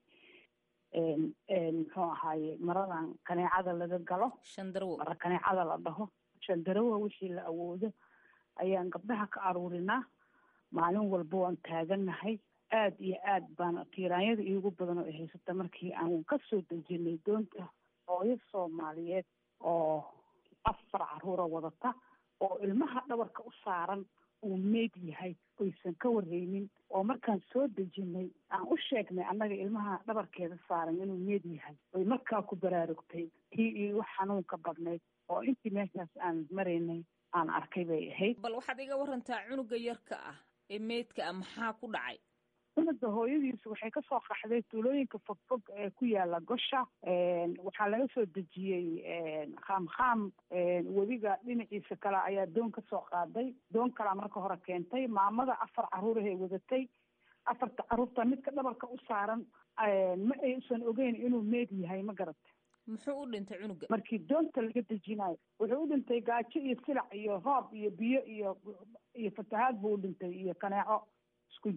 muxuu ahaaye maradan kaneecada laga galo shandarwo mara kaneecada la dhaho shandarawa wixii la awoodo ayaan gabdhaha ka aruurinaa maalin walba waan taaganahay aada iyo aad baan tiiraanyada iigu badan oo ay haysata markii aan ka soo dejinay doonta hooyo soomaaliyeed oo afar caruura wadata oo ilmaha dhabarka u saaran uu meyd yahay oysan ka warreynin oo markaan soo dejinay aan u sheegnay annaga ilmaha dhabarkeeda saaran inuu meyd yahay oy markaa ku baraarugtay tii iigu xanuunka badnayd oo intii meeshaas aan maraynay aan arkay bay ahayd bal waxaad iga warantaa cunuga yarka ah ee meydka ah maxaa ku dhacay cunuga hooyadiisu waxay kasoo qaxday tuulooyinka fogfog ee ku yaala gosha waxaa laga soo dejiyey khaam khaam webiga dhinaciisa kale ayaa doon kasoo qaaday doon kalaa marka hore keentay maamada afar caruurahay wadatay afarta caruurta midka dhabarka u saaran ma aysan ogeyn inuu meed yahay ma garata muxuu u dhintay cunuga markii doonta laga dejinayo wuxuu u dhintay gaajo iyo silac iyo roob iyo biyo iyo iyo fatahaad buu u dhintay iyo kaneeco isku jira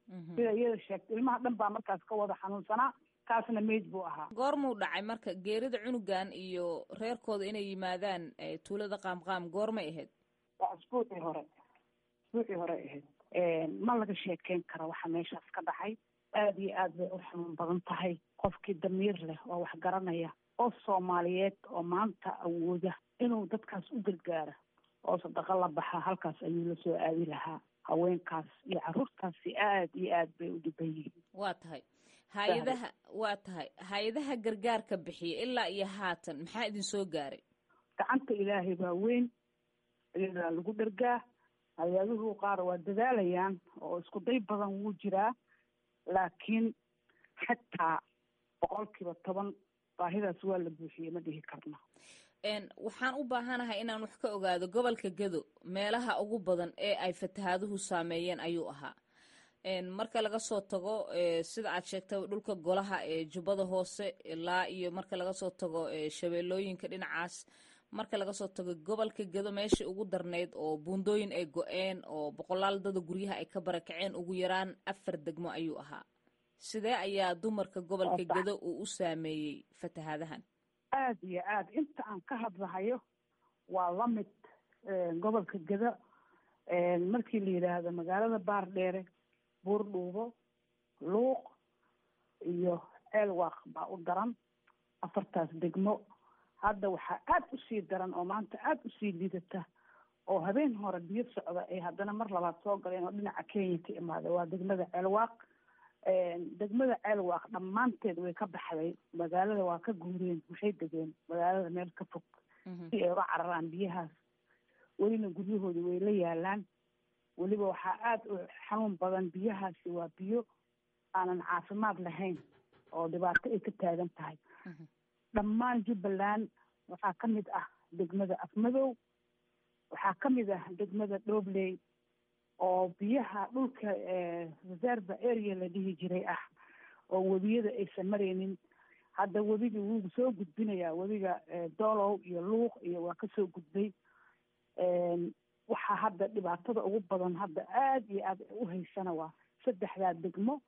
sida iyada sheegtay ilmaha dhan baa markaas ka wada xanuunsanaa kaasna meyd buu ahaa goormuu dhacay marka geerida cunugan iyo reerkooda inay yimaadaan tuulada qaamqaam goormay ahayd waa asbuucii hore asbuucii hore ahayd ma laga sheekeyn karo waxa meeshaas ka dhacay aada iyo aad bay u xanuun badan tahay qofkii damiir leh oo wax garanaya oo soomaaliyeed oo maanta awooda inuu dadkaas u gargaara oo sadaqo la baxa halkaas ayuu la soo aadi lahaa haweenkaas iyo caruurtaasi aada iyo aad bay u dhiban yihiin waa tahay hay-adaha waa tahay hay-adaha gargaarka bixiya ilaa iyo haatan maxaa idin soo gaaray gacanta ilaahay baa weyn iyadaa lagu dhargaa hay-aduhu qaar waa dadaalayaan oo isku day badan wuu jiraa laakiin xataa boqolkiiba toban baahidaas waa la buuxiyey ma dhihi karno waxaan u baahanahay inaan wax ka ogaado gobolka gado meelaha ugu badan ee ay fatahaaduhu saameeyeen ayuu ahaa marka laga soo tago sida aad sheegtay dhulka golaha ee jubbada hoose ilaa iyo marka laga soo tago shabeellooyinka dhinacaas marka laga soo tago gobolka gado meeshai ugu darneyd oo buundooyin ay go-een oo boqolaal dada guryaha ay ka barakaceen ugu yaraan afar degmo ayuu ahaa sidee ayaa dumarka gobolka gado uu u saameeyey fatahaadahan aada iyo aada inta aan ka hadlahayo waa la mid gobolka gado markii la yidhaahdo magaalada baardheere buurdhuubo luuq iyo ceelwaaq baa u daran afartaas degmo hadda waxaa aada usii daran oo maanta aada usii liidata oo habeen hore biyo socda ay haddana mar labaad soo galeen oo dhinaca kenya ka imaada waa degmada ceelwaaq degmada ceelwaaq dhammaanteed way ka baxday magaalada waa ka guureen waxay degeen magaalada meel ka fog si ay uga cararaan biyahaas welina guryahoodi way la yaalaan weliba waxaa aada u xanuun badan biyahaasi waa biyo aanan caafimaad lahayn oo dhibaato ay ka taagan tahay dhammaan jubbaland waxaa ka mid ah degmada afmadow waxaa ka mid ah degmada dhobley oo biyaha dhulka reserva area la dhihi jiray ah oo webiyada aysan maraynin hadda webigii wuu soo gudbinayaa webiga doolow iyo luuq iyo waa kasoo gudbay waxaa hadda dhibaatada ugu badan hadda aada iyo aad u haysana waa saddexdaa degmo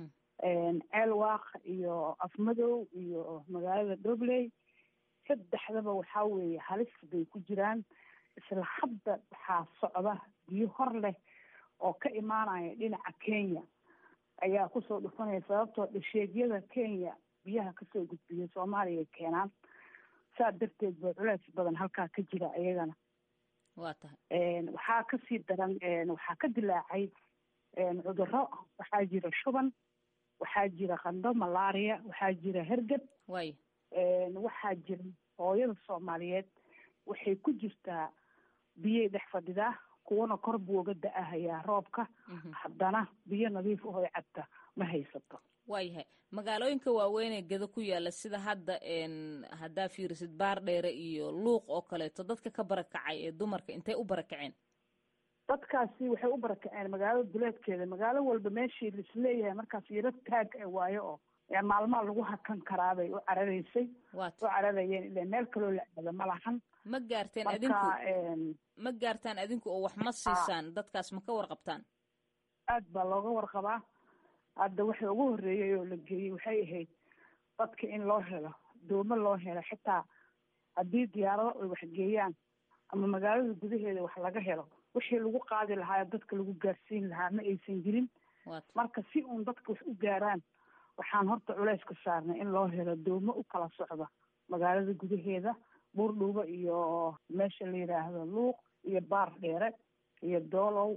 ceelwaaq iyo afmadow iyo magaalada dhobley saddexdaba waxaa weeye halis bay ku jiraan isla hadda waxaa socda biyo hor leh oo ka imaanaya dhinaca kenya ayaa kusoo dhufanaya sababtoo dhasheegyada kenya biyaha kasoo gudbiya soomaaliya keenaan saa darteed ba culeys badan halkaa ka jira iyagana waa tahay waxaa kasii daran waxaa ka dilaacay cudurro waxaa jira shuban waxaa jira qandho malaria waxaa jira hergeb way waxaa jira hooyada soomaaliyeed waxay ku jirtaa biyay dhex fadhidaa kuwana kor buu uga da-ahayaa roobka haddana biyo nadiif ahoy cabta ma haysato waayahay magaalooyinka waaweynee gado ku yaala sida hadda haddaa fiirisid baardheere iyo luuq oo kaleeto dadka ka barakacay ee dumarka intay u barakaceen dadkaasi waxay u barakaceen magaalada duleedkeeda magaalo walba meeshii laisleeyahay markaas yaro taag waayo oo maalmaa lagu hakan karaabay u cararaysay u cararayeen ila meel kaloo la aado ma lahan ma gaarteen adinku ma gaartaan adinku oo wax ma siisaan dadkaas ma ka warqabtaan aad baa looga warqabaa hadda waxa ugu horreeyay oo la geeyey waxay ahayd dadka in loo helo doomo loo helo xitaa haddii diyaarado ay waxgeeyaan ama magaalada gudaheeda wax laga helo wixii lagu qaadi lahaa dadka lagu gaarsiin lahaa ma aysan jirin marka si uun dadka wax u gaaraan waxaan horta culeys ka saarnay in loo helo doomo u kala socda magaalada gudaheeda buurdhuubo iyo meesha la yidhaahdo luuq iyo baar dheere iyo doolow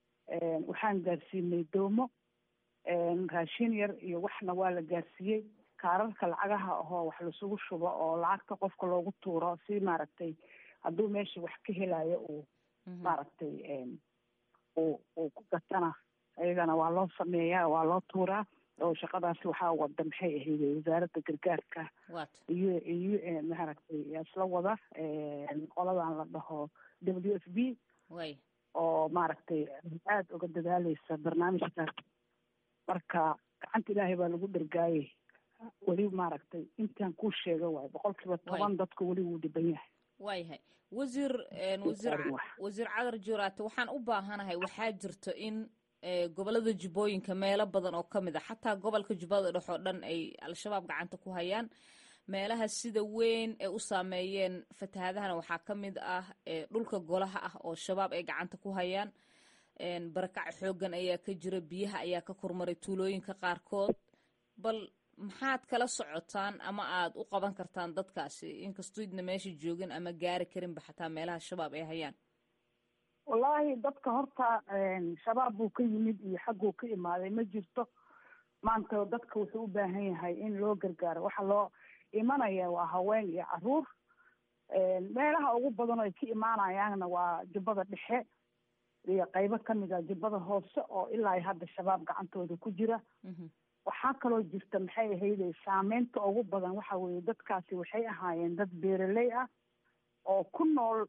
waxaan gaarsiinay doomo raashin yar iyo waxna waa la gaarsiiyey kaararka lacagaha ahoo wax lasugu shubo oo lacagta qofka loogu tuuro si maaragtay hadduu meesha wax ka helayo uu maaragtay uu uu ku gatana iyagana waa loo sameeyaa waa loo tuuraa oo shaqadaasi waxaa wada maxay ahayd wasaaradda gargaarka iyo iyo maaragtay isla wada qoladan la dhaho w f b oo maaragtay aada uga dadaaleysa barnaamijkaas marka gacanta ilaahay baa lagu dhargaayay weli maaragtay intaan kuu sheega waayo boqol kiiba toban dadka weli wuu dhiban yahay waayahay wasiir wasiir wasiir cadar juuraate waxaan u baahanahay waxaa jirto in gobolada jubbooyinka meelo badan oo ka mid a xataa gobolka jubbada dhex oo dhan ay al-shabaab gacanta ku hayaan meelaha sida weyn ay u saameeyeen fatahaadahana waxaa ka mid ah dhulka golaha ah oo shabaab ay gacanta ku hayaan barakac xoogan ayaa ka jira biyaha ayaa ka kormaray tuulooyinka qaarkood bal maxaad kala socotaan ama aad u qaban kartaan dadkaasi inkastoo idna meesha joogin ama gaari karinba xataa meelaha shabaab ay hayaan wallaahi dadka horta shabaab buu ka yimid iyo xagguu ka imaaday ma jirto maanta dadka wuxuu u baahan yahay in loo gargaaro waxa loo imanaya waa haween iyo caruur meelaha ugu badan oo ay ka imaanayaanna waa jubbada dhexe iyo qaybo kamid a jubbada hoose oo ilaa hadda shabaab gacantooda ku jira waxaa kaloo jirta maxay ahayde saameynta ugu badan waxa weeye dadkaasi waxay ahaayeen dad beeraley ah oo ku nool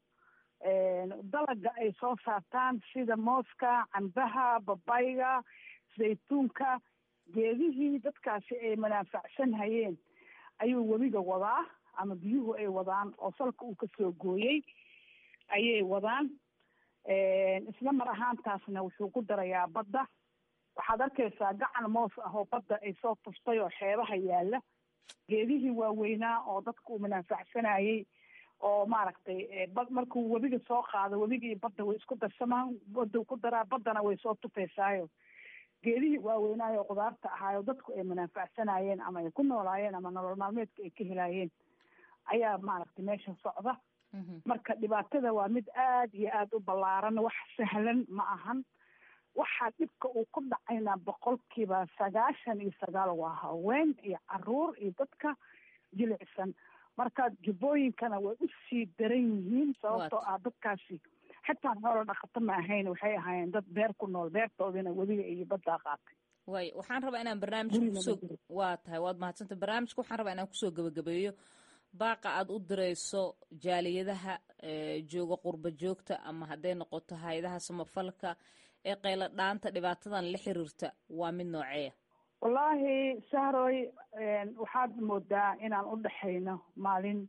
dalaga ay soo saartaan sida mooska cambaha babayga zaytuunka geedihii dadkaasi ay manaafacsan hayeen ayuu webiga wadaa ama biyuhu ay wadaan oo salka uu kasoo gooyey ayay wadaan isla mar ahaantaasna wuxuu ku darayaa badda waxaad arkaysaa gacan moos ah oo badda ay soo tuftay oo xeebaha yaala geedihii waaweynaa oo dadka uu manaafacsanayey oo maaragtay bad markuu webiga soo qaado webiga iyo badda way isku darsamaan badda ku daraa baddana way soo tufaysaayo geedihii waaweynaayo qudaarta ahaayo dadku ay manaafacsanayeen ama ay ku noolaayeen ama nolol maalmeedka ay ka helaayeen ayaa maaragtay meesha socda marka dhibaatada waa mid aad iyo aada u ballaaran wax sahlan ma ahan waxaa dhibka uu ku dhacayna boqolkiiba sagaashan iyo sagaal waa haween iyo caruur iyo dadka jilicsan marka jubbooyinkana way usii daran yihiin sababtoo ah dadkaasi xitaa xoolo dhaqato ma ahayn waxay ahaayeen dad beer ku nool beertoodina webiga iyo baddaa qaatay way waxaan rabaa inaan barnaamijka kusoo waa tahay waad mahadsanta barnaamijka waxaan rabaa inaan kusoo gabagabeeyo baaqa aad u dirayso jaaliyadaha jooga qurba joogta ama hadday noqoto hay-adaha samafalka ee qaylo dhaanta dhibaatadan la xiriirta waa mid nooceeya wallaahi sahroy waxaad moodaa inaan u dhexayno maalin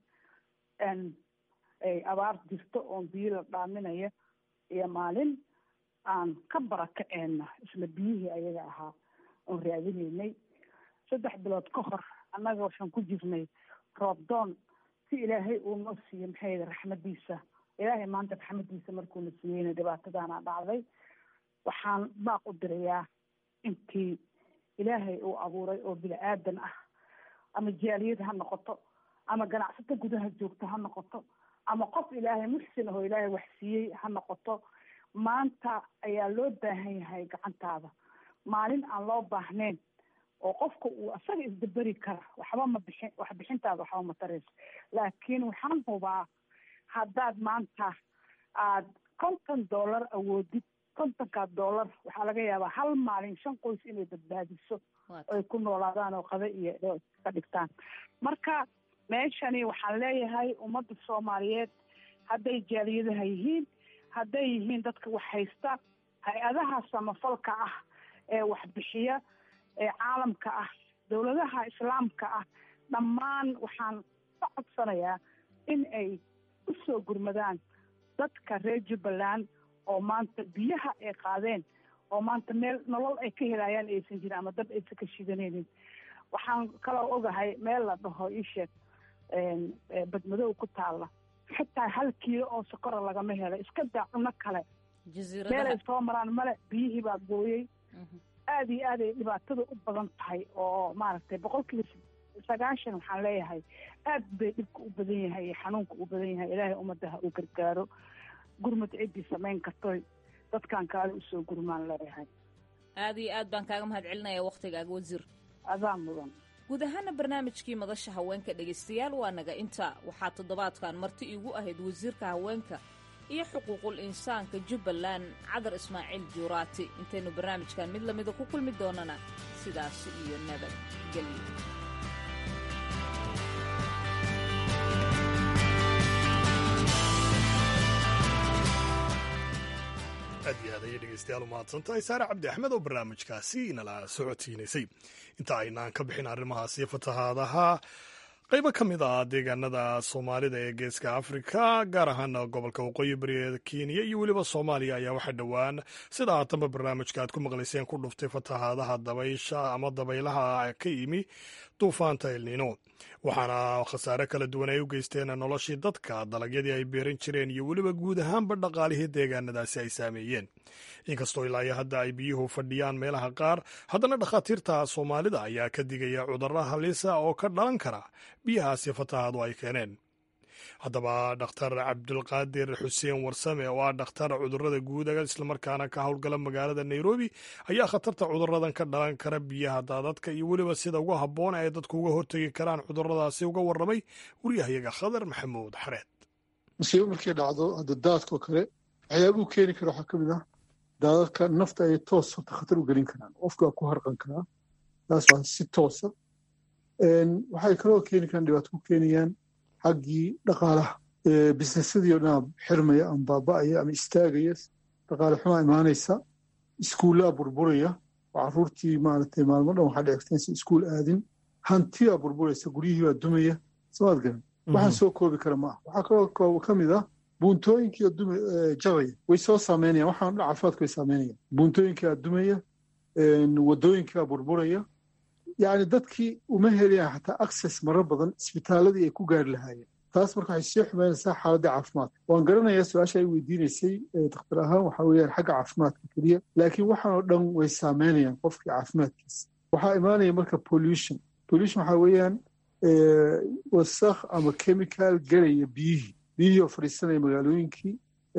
ay abaar jirto oon biyo la dhaaminayo iyo maalin aan ka barakaceyna isla biyihii ayaga ahaa oon raadinaynay saddex bilood ka hor annaga waxaan ku jirnay roobdoon si ilaahay uu noo siiyo maxay raxmadiisa ilaahay maanta raxmadiisa markuuna siiyeyna dhibaatadaana dhacday waxaan baaq u dirayaa intii ilaahay uu abuuray oo bini aadan ah ama jaaliyad ha noqoto ama ganacsato gudaha joogto ha noqoto ama qof ilaahay muxsin ahoo ilaahay wax siiyey ha noqoto maanta ayaa loo baahan yahay gacantaada maalin aan loo baahnayn oo qofka uu asaga isdaberi kara waxba ma bixin wax bixintaada waxba ma tarayso laakiin waxaan hubaa haddaad maanta aad konton dollar awoodid kontonkaa dollar waxaa laga yaabaa hal maalin shan qoys inay badbaadiso ay ku noolaadaan oo qada iyo ka dhigtaan marka meeshani waxaan leeyahay ummadda soomaaliyeed hadday jaaliyadaha yihiin hadday yihiin dadka wax haysta hay-adaha samafalka ah ee waxbixiya ee caalamka ah dowladaha islaamka ah dhammaan waxaan ka codsanayaa in ay u soo gurmadaan dadka reer jubbaland oo maanta biyaha ay qaadeen oo maanta meel nolol ay ka helayaan aysan jirin ama dab aysan ka shidanaynin waxaan kaloo ogahay meel la dhaho iisheeg badmadow ku taalla xitaa hal kiilo oo sokora lagama helo iska daa cuno kale meelay soo maraan male biyihii baa gooyey aada iyo aad ay dhibaatada u badan tahay oo maaragtay boqolkiiba sagaashan waxaan leeyahay aad bay dhibka u badan yahay iyo xanuunka u badan yahay ilaahay ummadaha uu gargaaro gurmad ciddii samayn kartoy dadkan kaale usoo gurmaan leeyahay aad iyo aad baan kaaga mahad celinaya waktigaaga wasiir adaa mudan guud ahaana barnaamijkii madasha haweenka dhegaystayaal waa naga inta waxaa toddobaadkan marti iigu ahayd wasiirka haweenka iyo xuquuqul insaanka jubbaland cadar ismaaciil juuraati intaynu barnaamijkan mid lamida ku kulmi doonana sidaas iyo nabad gelyo aad iyo aad ayay dhegeystayaal u mahadsantahay saare cabdi axmed oo barnaamijkaasi nala socodsiinaysay inta aynaan ka bixin arrimahaasi fatahaadaha qaybo ka mid ah deegaanada soomaalida ee geeska afrika gaar ahaana gobolka waqooyi bari ee kenya iyo weliba soomaaliya ayaa waxaa dhowaan sida haatanba barnaamijka aad ku maqlayseen ku dhuftay fatahaadaha dabaysha ama dabaylaha ka yimi duufaanta elnino waxaana khasaare kala duwan ay u geysteen noloshii dadka dalagyadii ay beeran jireen iyo weliba guud ahaanba dhaqaalihii deegaanadaasi ay saameeyeen inkastoo ilaa iyo hadda ay biyuhu fadhiyaan meelaha qaar haddana dhakhaatiirta soomaalida ayaa ka digaya cudurro halisa oo ka dhalan kara biyahaasi fatahaadu ay keeneen haddaba dhakhtar cabdulqaadir xuseen warsame oo ah dhakhtar cudurrada guudaga islamarkaana ka howlgala magaalada nairobi ayaa khatarta cudurradan ka dhalan kara biyaha daadadka iyo weliba sida ugu habboon ay dadku uga hortegi karaan cudurradaasi uga warramay waryahayaga khadar maxamuud xareed musiibo markay dhacdo hadda daadkoo kale waxyaabuu keeni kara waxaa ka mid ah daadadka nafta ay toos horta khatar u gelin karaan qofka waa ku harqan karaa taas waa si toosa waxay kaloo keeni karaan dhibaato ku keenayaan xaggii dhaqaalaha bisnesyadii oo dhanaa xirmaya ama baaba'aya ama istaagaya dhaqaale xumaa imaanaysa iskuullaa burburaya oo carruurtii maaragtay maalmo dhan waxaa dhicegteensa iskuul aadin hantiyaa burburaysa guryihii baa dumaya samaad garan waxaan soo koobi kara ma ah waxaa kaloo ka mid ah buuntooyinkii oo duma jabaya way soo saameynayaan waxaan dhan caafimaadka way saameynayaan buuntooyinkaa dumaya waddooyinkaa burburaya yacni dadkii uma helayaan xataa access marar badan isbitaaladii ay ku gaari lahaayeen taas marka waxay sii xumaynaysaa xaaladda caafimaadka waan garanayaa su-aasha ay weydiinaysay dakhtar ahaan waxa weeyaan xagga caafimaadka keliya laakiin waxaan oo dhan way saameynayaan qofkii caafimaadkiisa waxaa imaanaya marka pollution pollution waxaa weeyaan wasakh ama chemical gelaya biyihii biyihii oo fadhiisanaya magaalooyinkii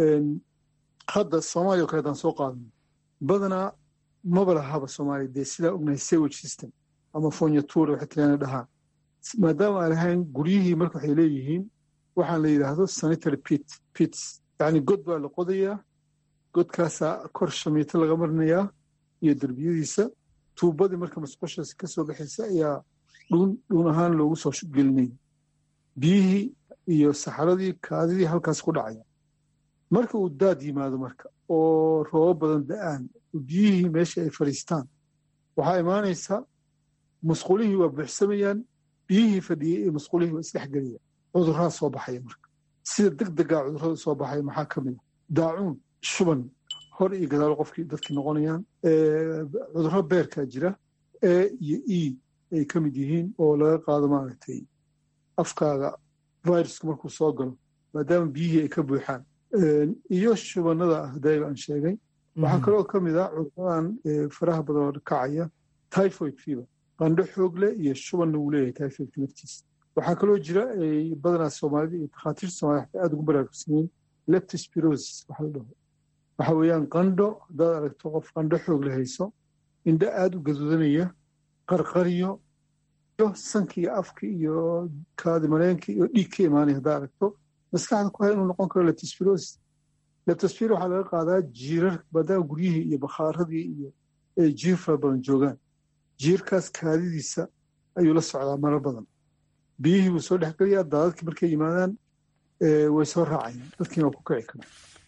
hadda soomaaliya o kale haddaan soo qaadano badanaa maba lahaba soomaaliya dee sidaa ognahay sewage system ama fonyatura waxay tiraana dhahaan maadaama aan lahayn guryihii marka waxay leeyihiin waxaan la yidhaahdo sanitary pit pits yacni god baa la qodayaa godkaasaa kor shamiito laga marinayaa iyo derbiyadiisa tuubadii marka masqushaas ka soo baxaysa ayaa dhuun dhuun ahaan loogu soo gelinaya biyihii iyo saxaradii kaadidii halkaas ku dhacaya marka uu daad yimaado marka oo roobo badan da'aan biyihii meesha ay fadhiistaan waxaa imaanaysa musqulihii waa buuxsamayaan biyihii fadhiyey ee musqulihii waa isdhexgelayaan cudurraa soo baxaya marka sida deg degaa cudurrada soo baxaya maxaa ka mid a daacuun shuban hor iyo gadaalo qofkii dadkii noqonayaan cudurro beerkaa jira e iyo e ay ka mid yihiin oo laga qaado maaragtay afkaaga viruska markuu soo galo maadaama biyihii ay ka buuxaan iyo shubannada ah daaga aan sheegay waxaa kaloo ka mid ah cuduradan faraha badan oo kacaya typhoid fever qandho xoog leh iyo shubanna wuu leeyahay typhoidka naftiisa waxaa kaloo jira badanaa soomaalida iyo takhaatiirta soomaalida xataa aad ugu baraarugsanyiin leptospirosis waxa la dhaho waxa weeyaan qandho haddaad aragto qof qandho xoog la hayso indho aad u gaduudanaya qarqaryo iyo sanka iyo afka iyo kaadi mareenka iyo dhiig ka imaanaya haddaad aragto maskaxda ku hay inuu noqon karo leptospirosis leptospiro waxaa laga qaadaa jiirar maadaama guryihii iyo bakhaaradii iyo jiir fara badan joogaan jiirkaas kaadidiisa ayuu la socdaa marar badan biyihii buu soo dhexgelayaa daadadkii markay yimaadaan way soo raacayaan dadkiina waa ku kici karaa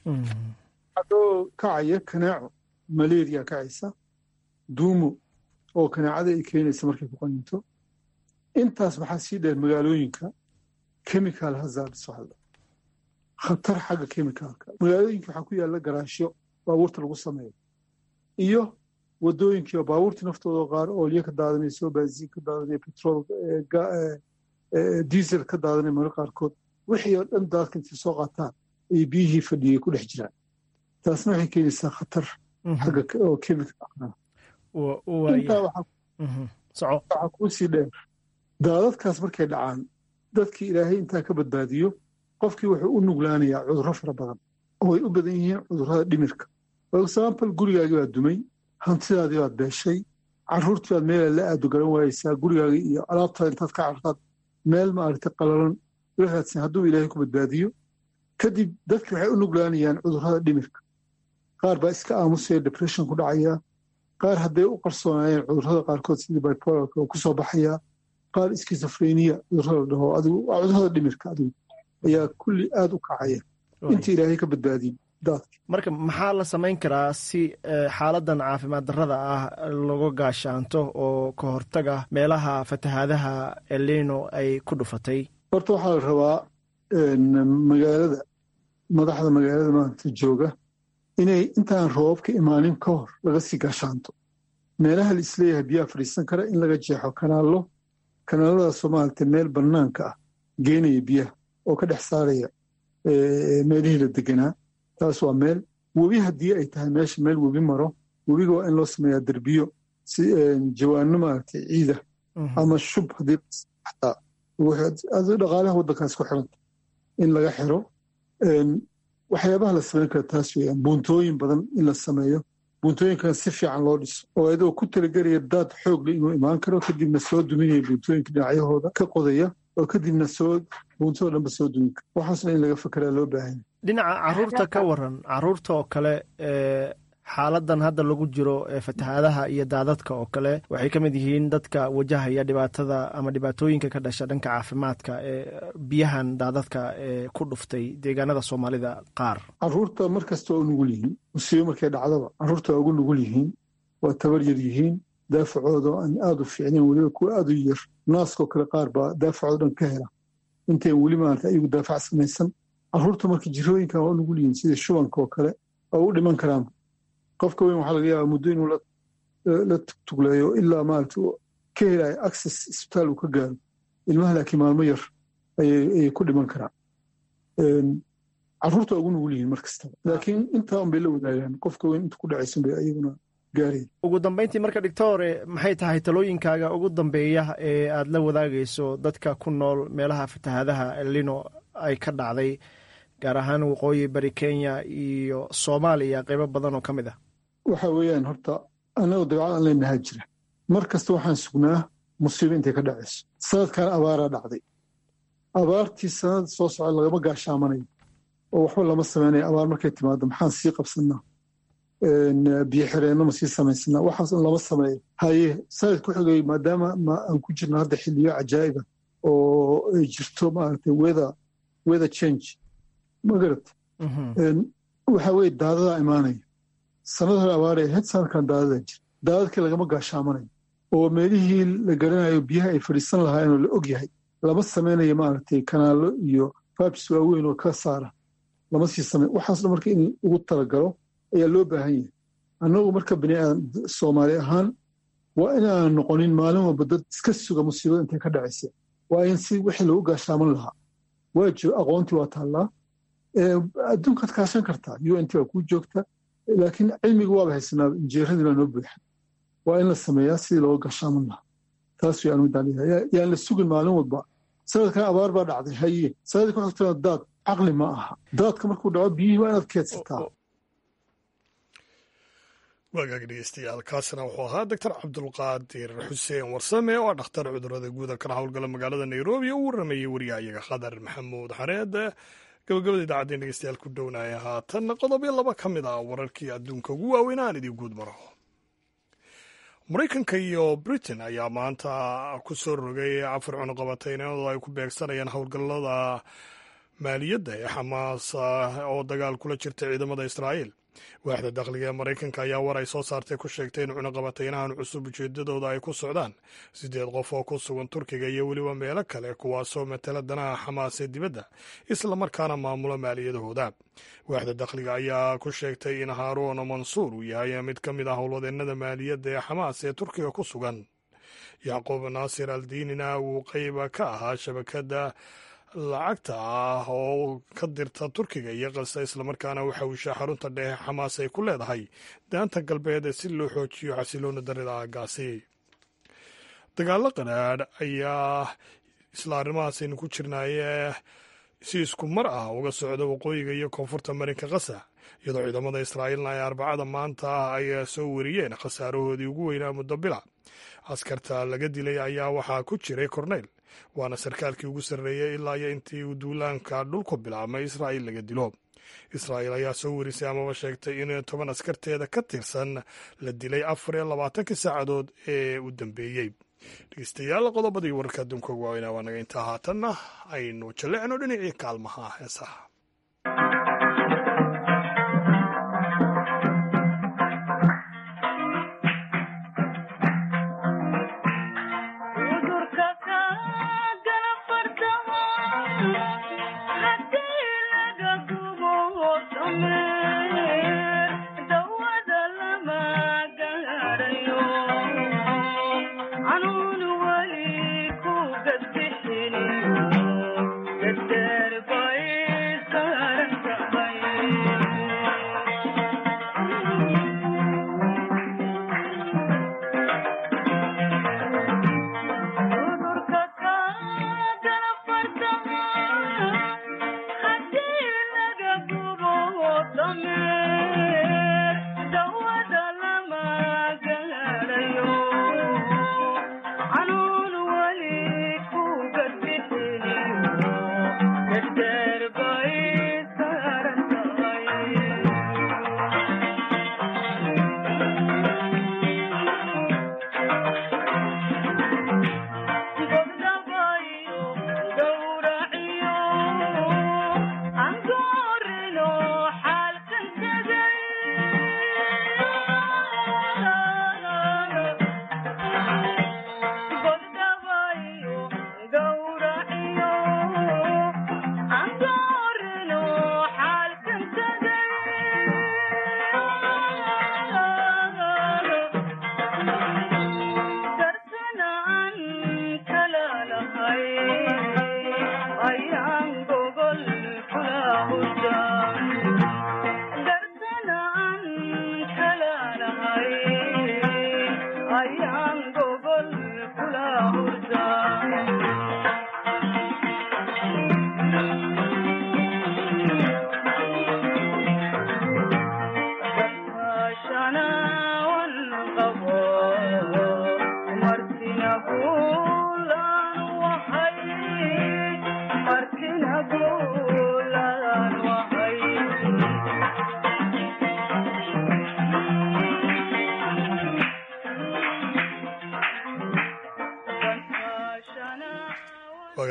adoo kacaya kanaaco malaria kacaysa duumo oo kanaacada ay keenaysa markay ku qaninto intaas waxaa sii dheer magaalooyinka chemical hazards waxaa khatar xagga chemicalka magaalooyinka waxaa ku yaalla garaashyo baabuurta lagu sameeyo iyo waddooyinkii oo baabuurtii naftooda qaar oolyo ka daadanayso baasiin ka daadanaya petrol diesel ka daadanaya marka qaarkood wixii oo dhan daadka intay soo qaataan ay biyihii fadhiyay ku dhex jiraan taasna waxay keenaysaa khatar xagga oo chemical intaa waxaa kuu sii dheer daadadkaas markay dhacaan dadkii ilaahay intaa ka badbaadiyo qofkii wuxuu u nuglaanayaa cudurro fara badan oo ay u badan yihiin cudurrada dhimirka for example gurigaagii baad dumay hantidaadii baad beeshay carruurtii baad meela la aado garan waayeysaa gurigaagii iyo alaabtaada intaad ka cartaad meel maaragtay qalalan la raadsan hadduu ilaahay ku badbaadiyo kadib dadki waxay u nuglaanayaan cudurrada dhimirka qaar baa iska aamusaya depression ku dhacaya qaar hadday u qarsoonaayeen cudurrada qaarkood sidii bipolarka oo kusoo baxaya qaar skizofrenia cudurrada dhaho adigu waa cudurrada dhimirka adigu ayaa kulli aad u kacaya inta ilaahay ka badbaadiyin daadka marka maxaa la samayn karaa si xaaladan caafimaad darrada ah laga gaashaanto oo ka hortaga meelaha fatahaadaha elino ay ku dhufatay horta waxaa la rabaa magaalada madaxda magaalada maanta jooga inay intaan roobabka imaanin ka hor laga sii gaashaanto meelaha la isleeyahay biyaha fadhiisan kara in laga jeexo kanaallo kanaaladaasoo maaragtay meel bannaanka ah geenaya biyaha oo ka dhex saaraya meelihii la deganaa taas waa meel webi haddii ay tahay meesha meel webi maro webiga waa in loo sameeyaa derbiyo si jawaano maaragtay ciida ama shub haddii xataa dhaqaalaha waddankaas ku xiranta in laga xiro waxyaabaha la samayn kara taas weeyaan buuntooyin badan in la sameeyo buuntooyinkan si fiican loo dhiso oo adoo ku talagelaya daad xoogle inuu imaan karo kadibna soo duminaya buuntooyinka dhinacyahooda ka qodaya oo kadibna soo buuntoo dhanba soo dumin kara waxaasna in laga fekeraa loo baahanya dhinaca caruurta ka waran caruurta oo kale xaaladan hadda lagu jiro fatahaadaha iyo daadadka oo kale waxay ka mid yihiin dadka wajahaya dhibaatada ama dhibaatooyinka ka dhasha dhanka caafimaadka ee biyahan daadadka ee ku dhuftay deegaanada soomaalida qaar caruurta mar kasta waa u nugul yihiin musiibo markay dhacdaba caruurta waa ugu nugul yihiin waa tabar yar yihiin daafacooda aan aada u fiicnayn weliba kuwa aada u yar naaskoo kale qaar baa daafacooda dhan ka hela intayn weli maarata ayagu daafac samaysan caruurta marka jirooyinkan waa u nugul yihiin sida shubanka oo kale oo u dhiman karaan qofka weyn waxaa laga yaabaa muddo inuu la tugtugleeyo ilaa maarata ka helayo access isbitaal uu ka gaaro ilmaha laakiin maalmo yar ayay ku dhiman karaan caruurta waa ugu nugul yihiin mar kastaba laakiin intaa un bay la wadaagaan qofka weyn inta ku dhacaysan bay ayaguna gaaraya ugu dambayntii marka dhigtore maxay tahay talooyinkaaga ugu dambeeya ee aad la wadaagayso dadka ku nool meelaha fatahaadaha elino ay ka dhacday gaar ahaan waqooyi bari kenya iyo soomaaliya qaybo badan oo ka mid ah waxa weeyaan horta annagoo dabeecad aan leenahaa jira mar kasta waxaan sugnaa musiibo intay ka dhacayso sanadkan abaaraa dhacday abaartii sanada soo socda lagama gaashaamanayo oo waxba lama samaynayo abaar markay timaado maxaan sii qabsanaa biyo xireenno ma sii samaysanaa waxaas lama sameeyo haye sanad ku xigay maadaama aan ku jirno hadda xilliyo cajaa'iba oo ay jirto maaragtay weather weather change magarad waxa weye daadadaa imaanaya sanad hore abaaray ahayd sanadkan daadadaa jira daadadkii lagama gaashaamanayo oo meelihii la garanayo biyaha ay fadhiisan lahaayeenoo la og yahay lama samaynayo maaragtay kanaallo iyo fabs waaweyn oo ka saara lama sii samey waxaas dhan marka in ugu talagalo ayaa loo baahan yahay annagu marka baniaadan soomaali ahaan waa inaanan noqonin maalin walba dad iska suga musiibada intay ka dhacaysa waa in si wixii lagu gaashaaman lahaa waajo aqoontii waa taallaa adduunkaad kaashan kartaa u n t waa kuu joogta laakiin cilmiga waaba haysanaa injeeradii baa noo buuxa waa in la sameeyaa sidii looga gashaaman lahaa taas way anu midaan leeyahay yaan la sugin maalin walba sanadkan abaar baa dhacday haye sanadii ku xigtana daad caqli ma aha daadka markuu dhaco biyihii waa inaad keedsataa waagaag dhegeystayaal kaasina wuxuu ahaa doctor cabdulqaadir xuseen warsame oo ah dhakhtar cudurada guuda kana howlgala magaalada nairobi oo u waramayey wariyahayaga khadar maxamuud xareed gabagabada idaacadeen dhegeystayaal ku dhownaya haatan qodobyo laba ka mid ah wararkii adduunka ugu waaweyn aan idin guud maro maraykanka iyo britain ayaa maanta ku soo rogay afar cunuqabateyneed oo ay ku beegsanayaan howlgallada maaliyadda ee xamaas oo dagaal kula jirta ciidamada israa'iil waaxda dakhliga ee maraykanka ayaa war ay soo saartay ku sheegtay in cunuqabateynahan cusub ujeedadooda ay ku socdaan siddeed qof oo ku sugan turkiga iyo weliba meelo kale kuwaasoo matala danaha xamaas ee dibadda islamarkaana maamula maaliyadahooda waaxda dakhliga ayaa ku sheegtay in haaruun mansuur uu yahay mid ka mid ah howlwadeennada maaliyadda ee xamaas ee turkiga ku sugan yacquub naasir aldiinina uu qayba ka ahaa shabakadda lacagta ah oo ka dirta turkiga iyo qasa islamarkaana waxa uu shaa xarunta dhexe xamaas ay ku leedahay daanta galbeed si loo xoojiyo xasiloona darida aagaasi dagaallo qadhaadh ayaa isla arrimahaasaynu ku jirnaaye si isku mar ah uga socda waqooyiga iyo koonfurta marinka kasa iyadoo ciidamada israa'iilna ay arbacada maanta ay soo wariyeen khasaarahoodii ugu weynaa muddo bila askarta laga dilay ayaa waxaa ku jiray korneyl waana sarkaalkii ugu sarreeyey ilaa iyo intii uu duulaanka dhulku bilaabmay israa'iil laga dilo israa'iil ayaa soo warisay amaba sheegtay in toban askarteeda ka tirsan la dilay afar iyo labaatankii saacadood ee u dambeeyey dhegeystayaal qodobadii wararka adduunka ugu waaweynaa waa naga intaa haatanna aynu jallecno dhinacii kaalmaha heesaha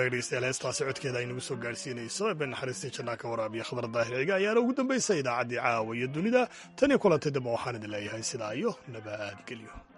hagaag dhegeystayaal heestaasi codkeeda ay nagu soo gaadhsiinayso ee naxariistii jannaa ka waraabiya khadar daahir ciga ayaana ugu dambaysa idaacaddii caawa iyo dunida tan iyo kulantay dambe waxaan idin leeyahay sidaa iyo nabadgelyo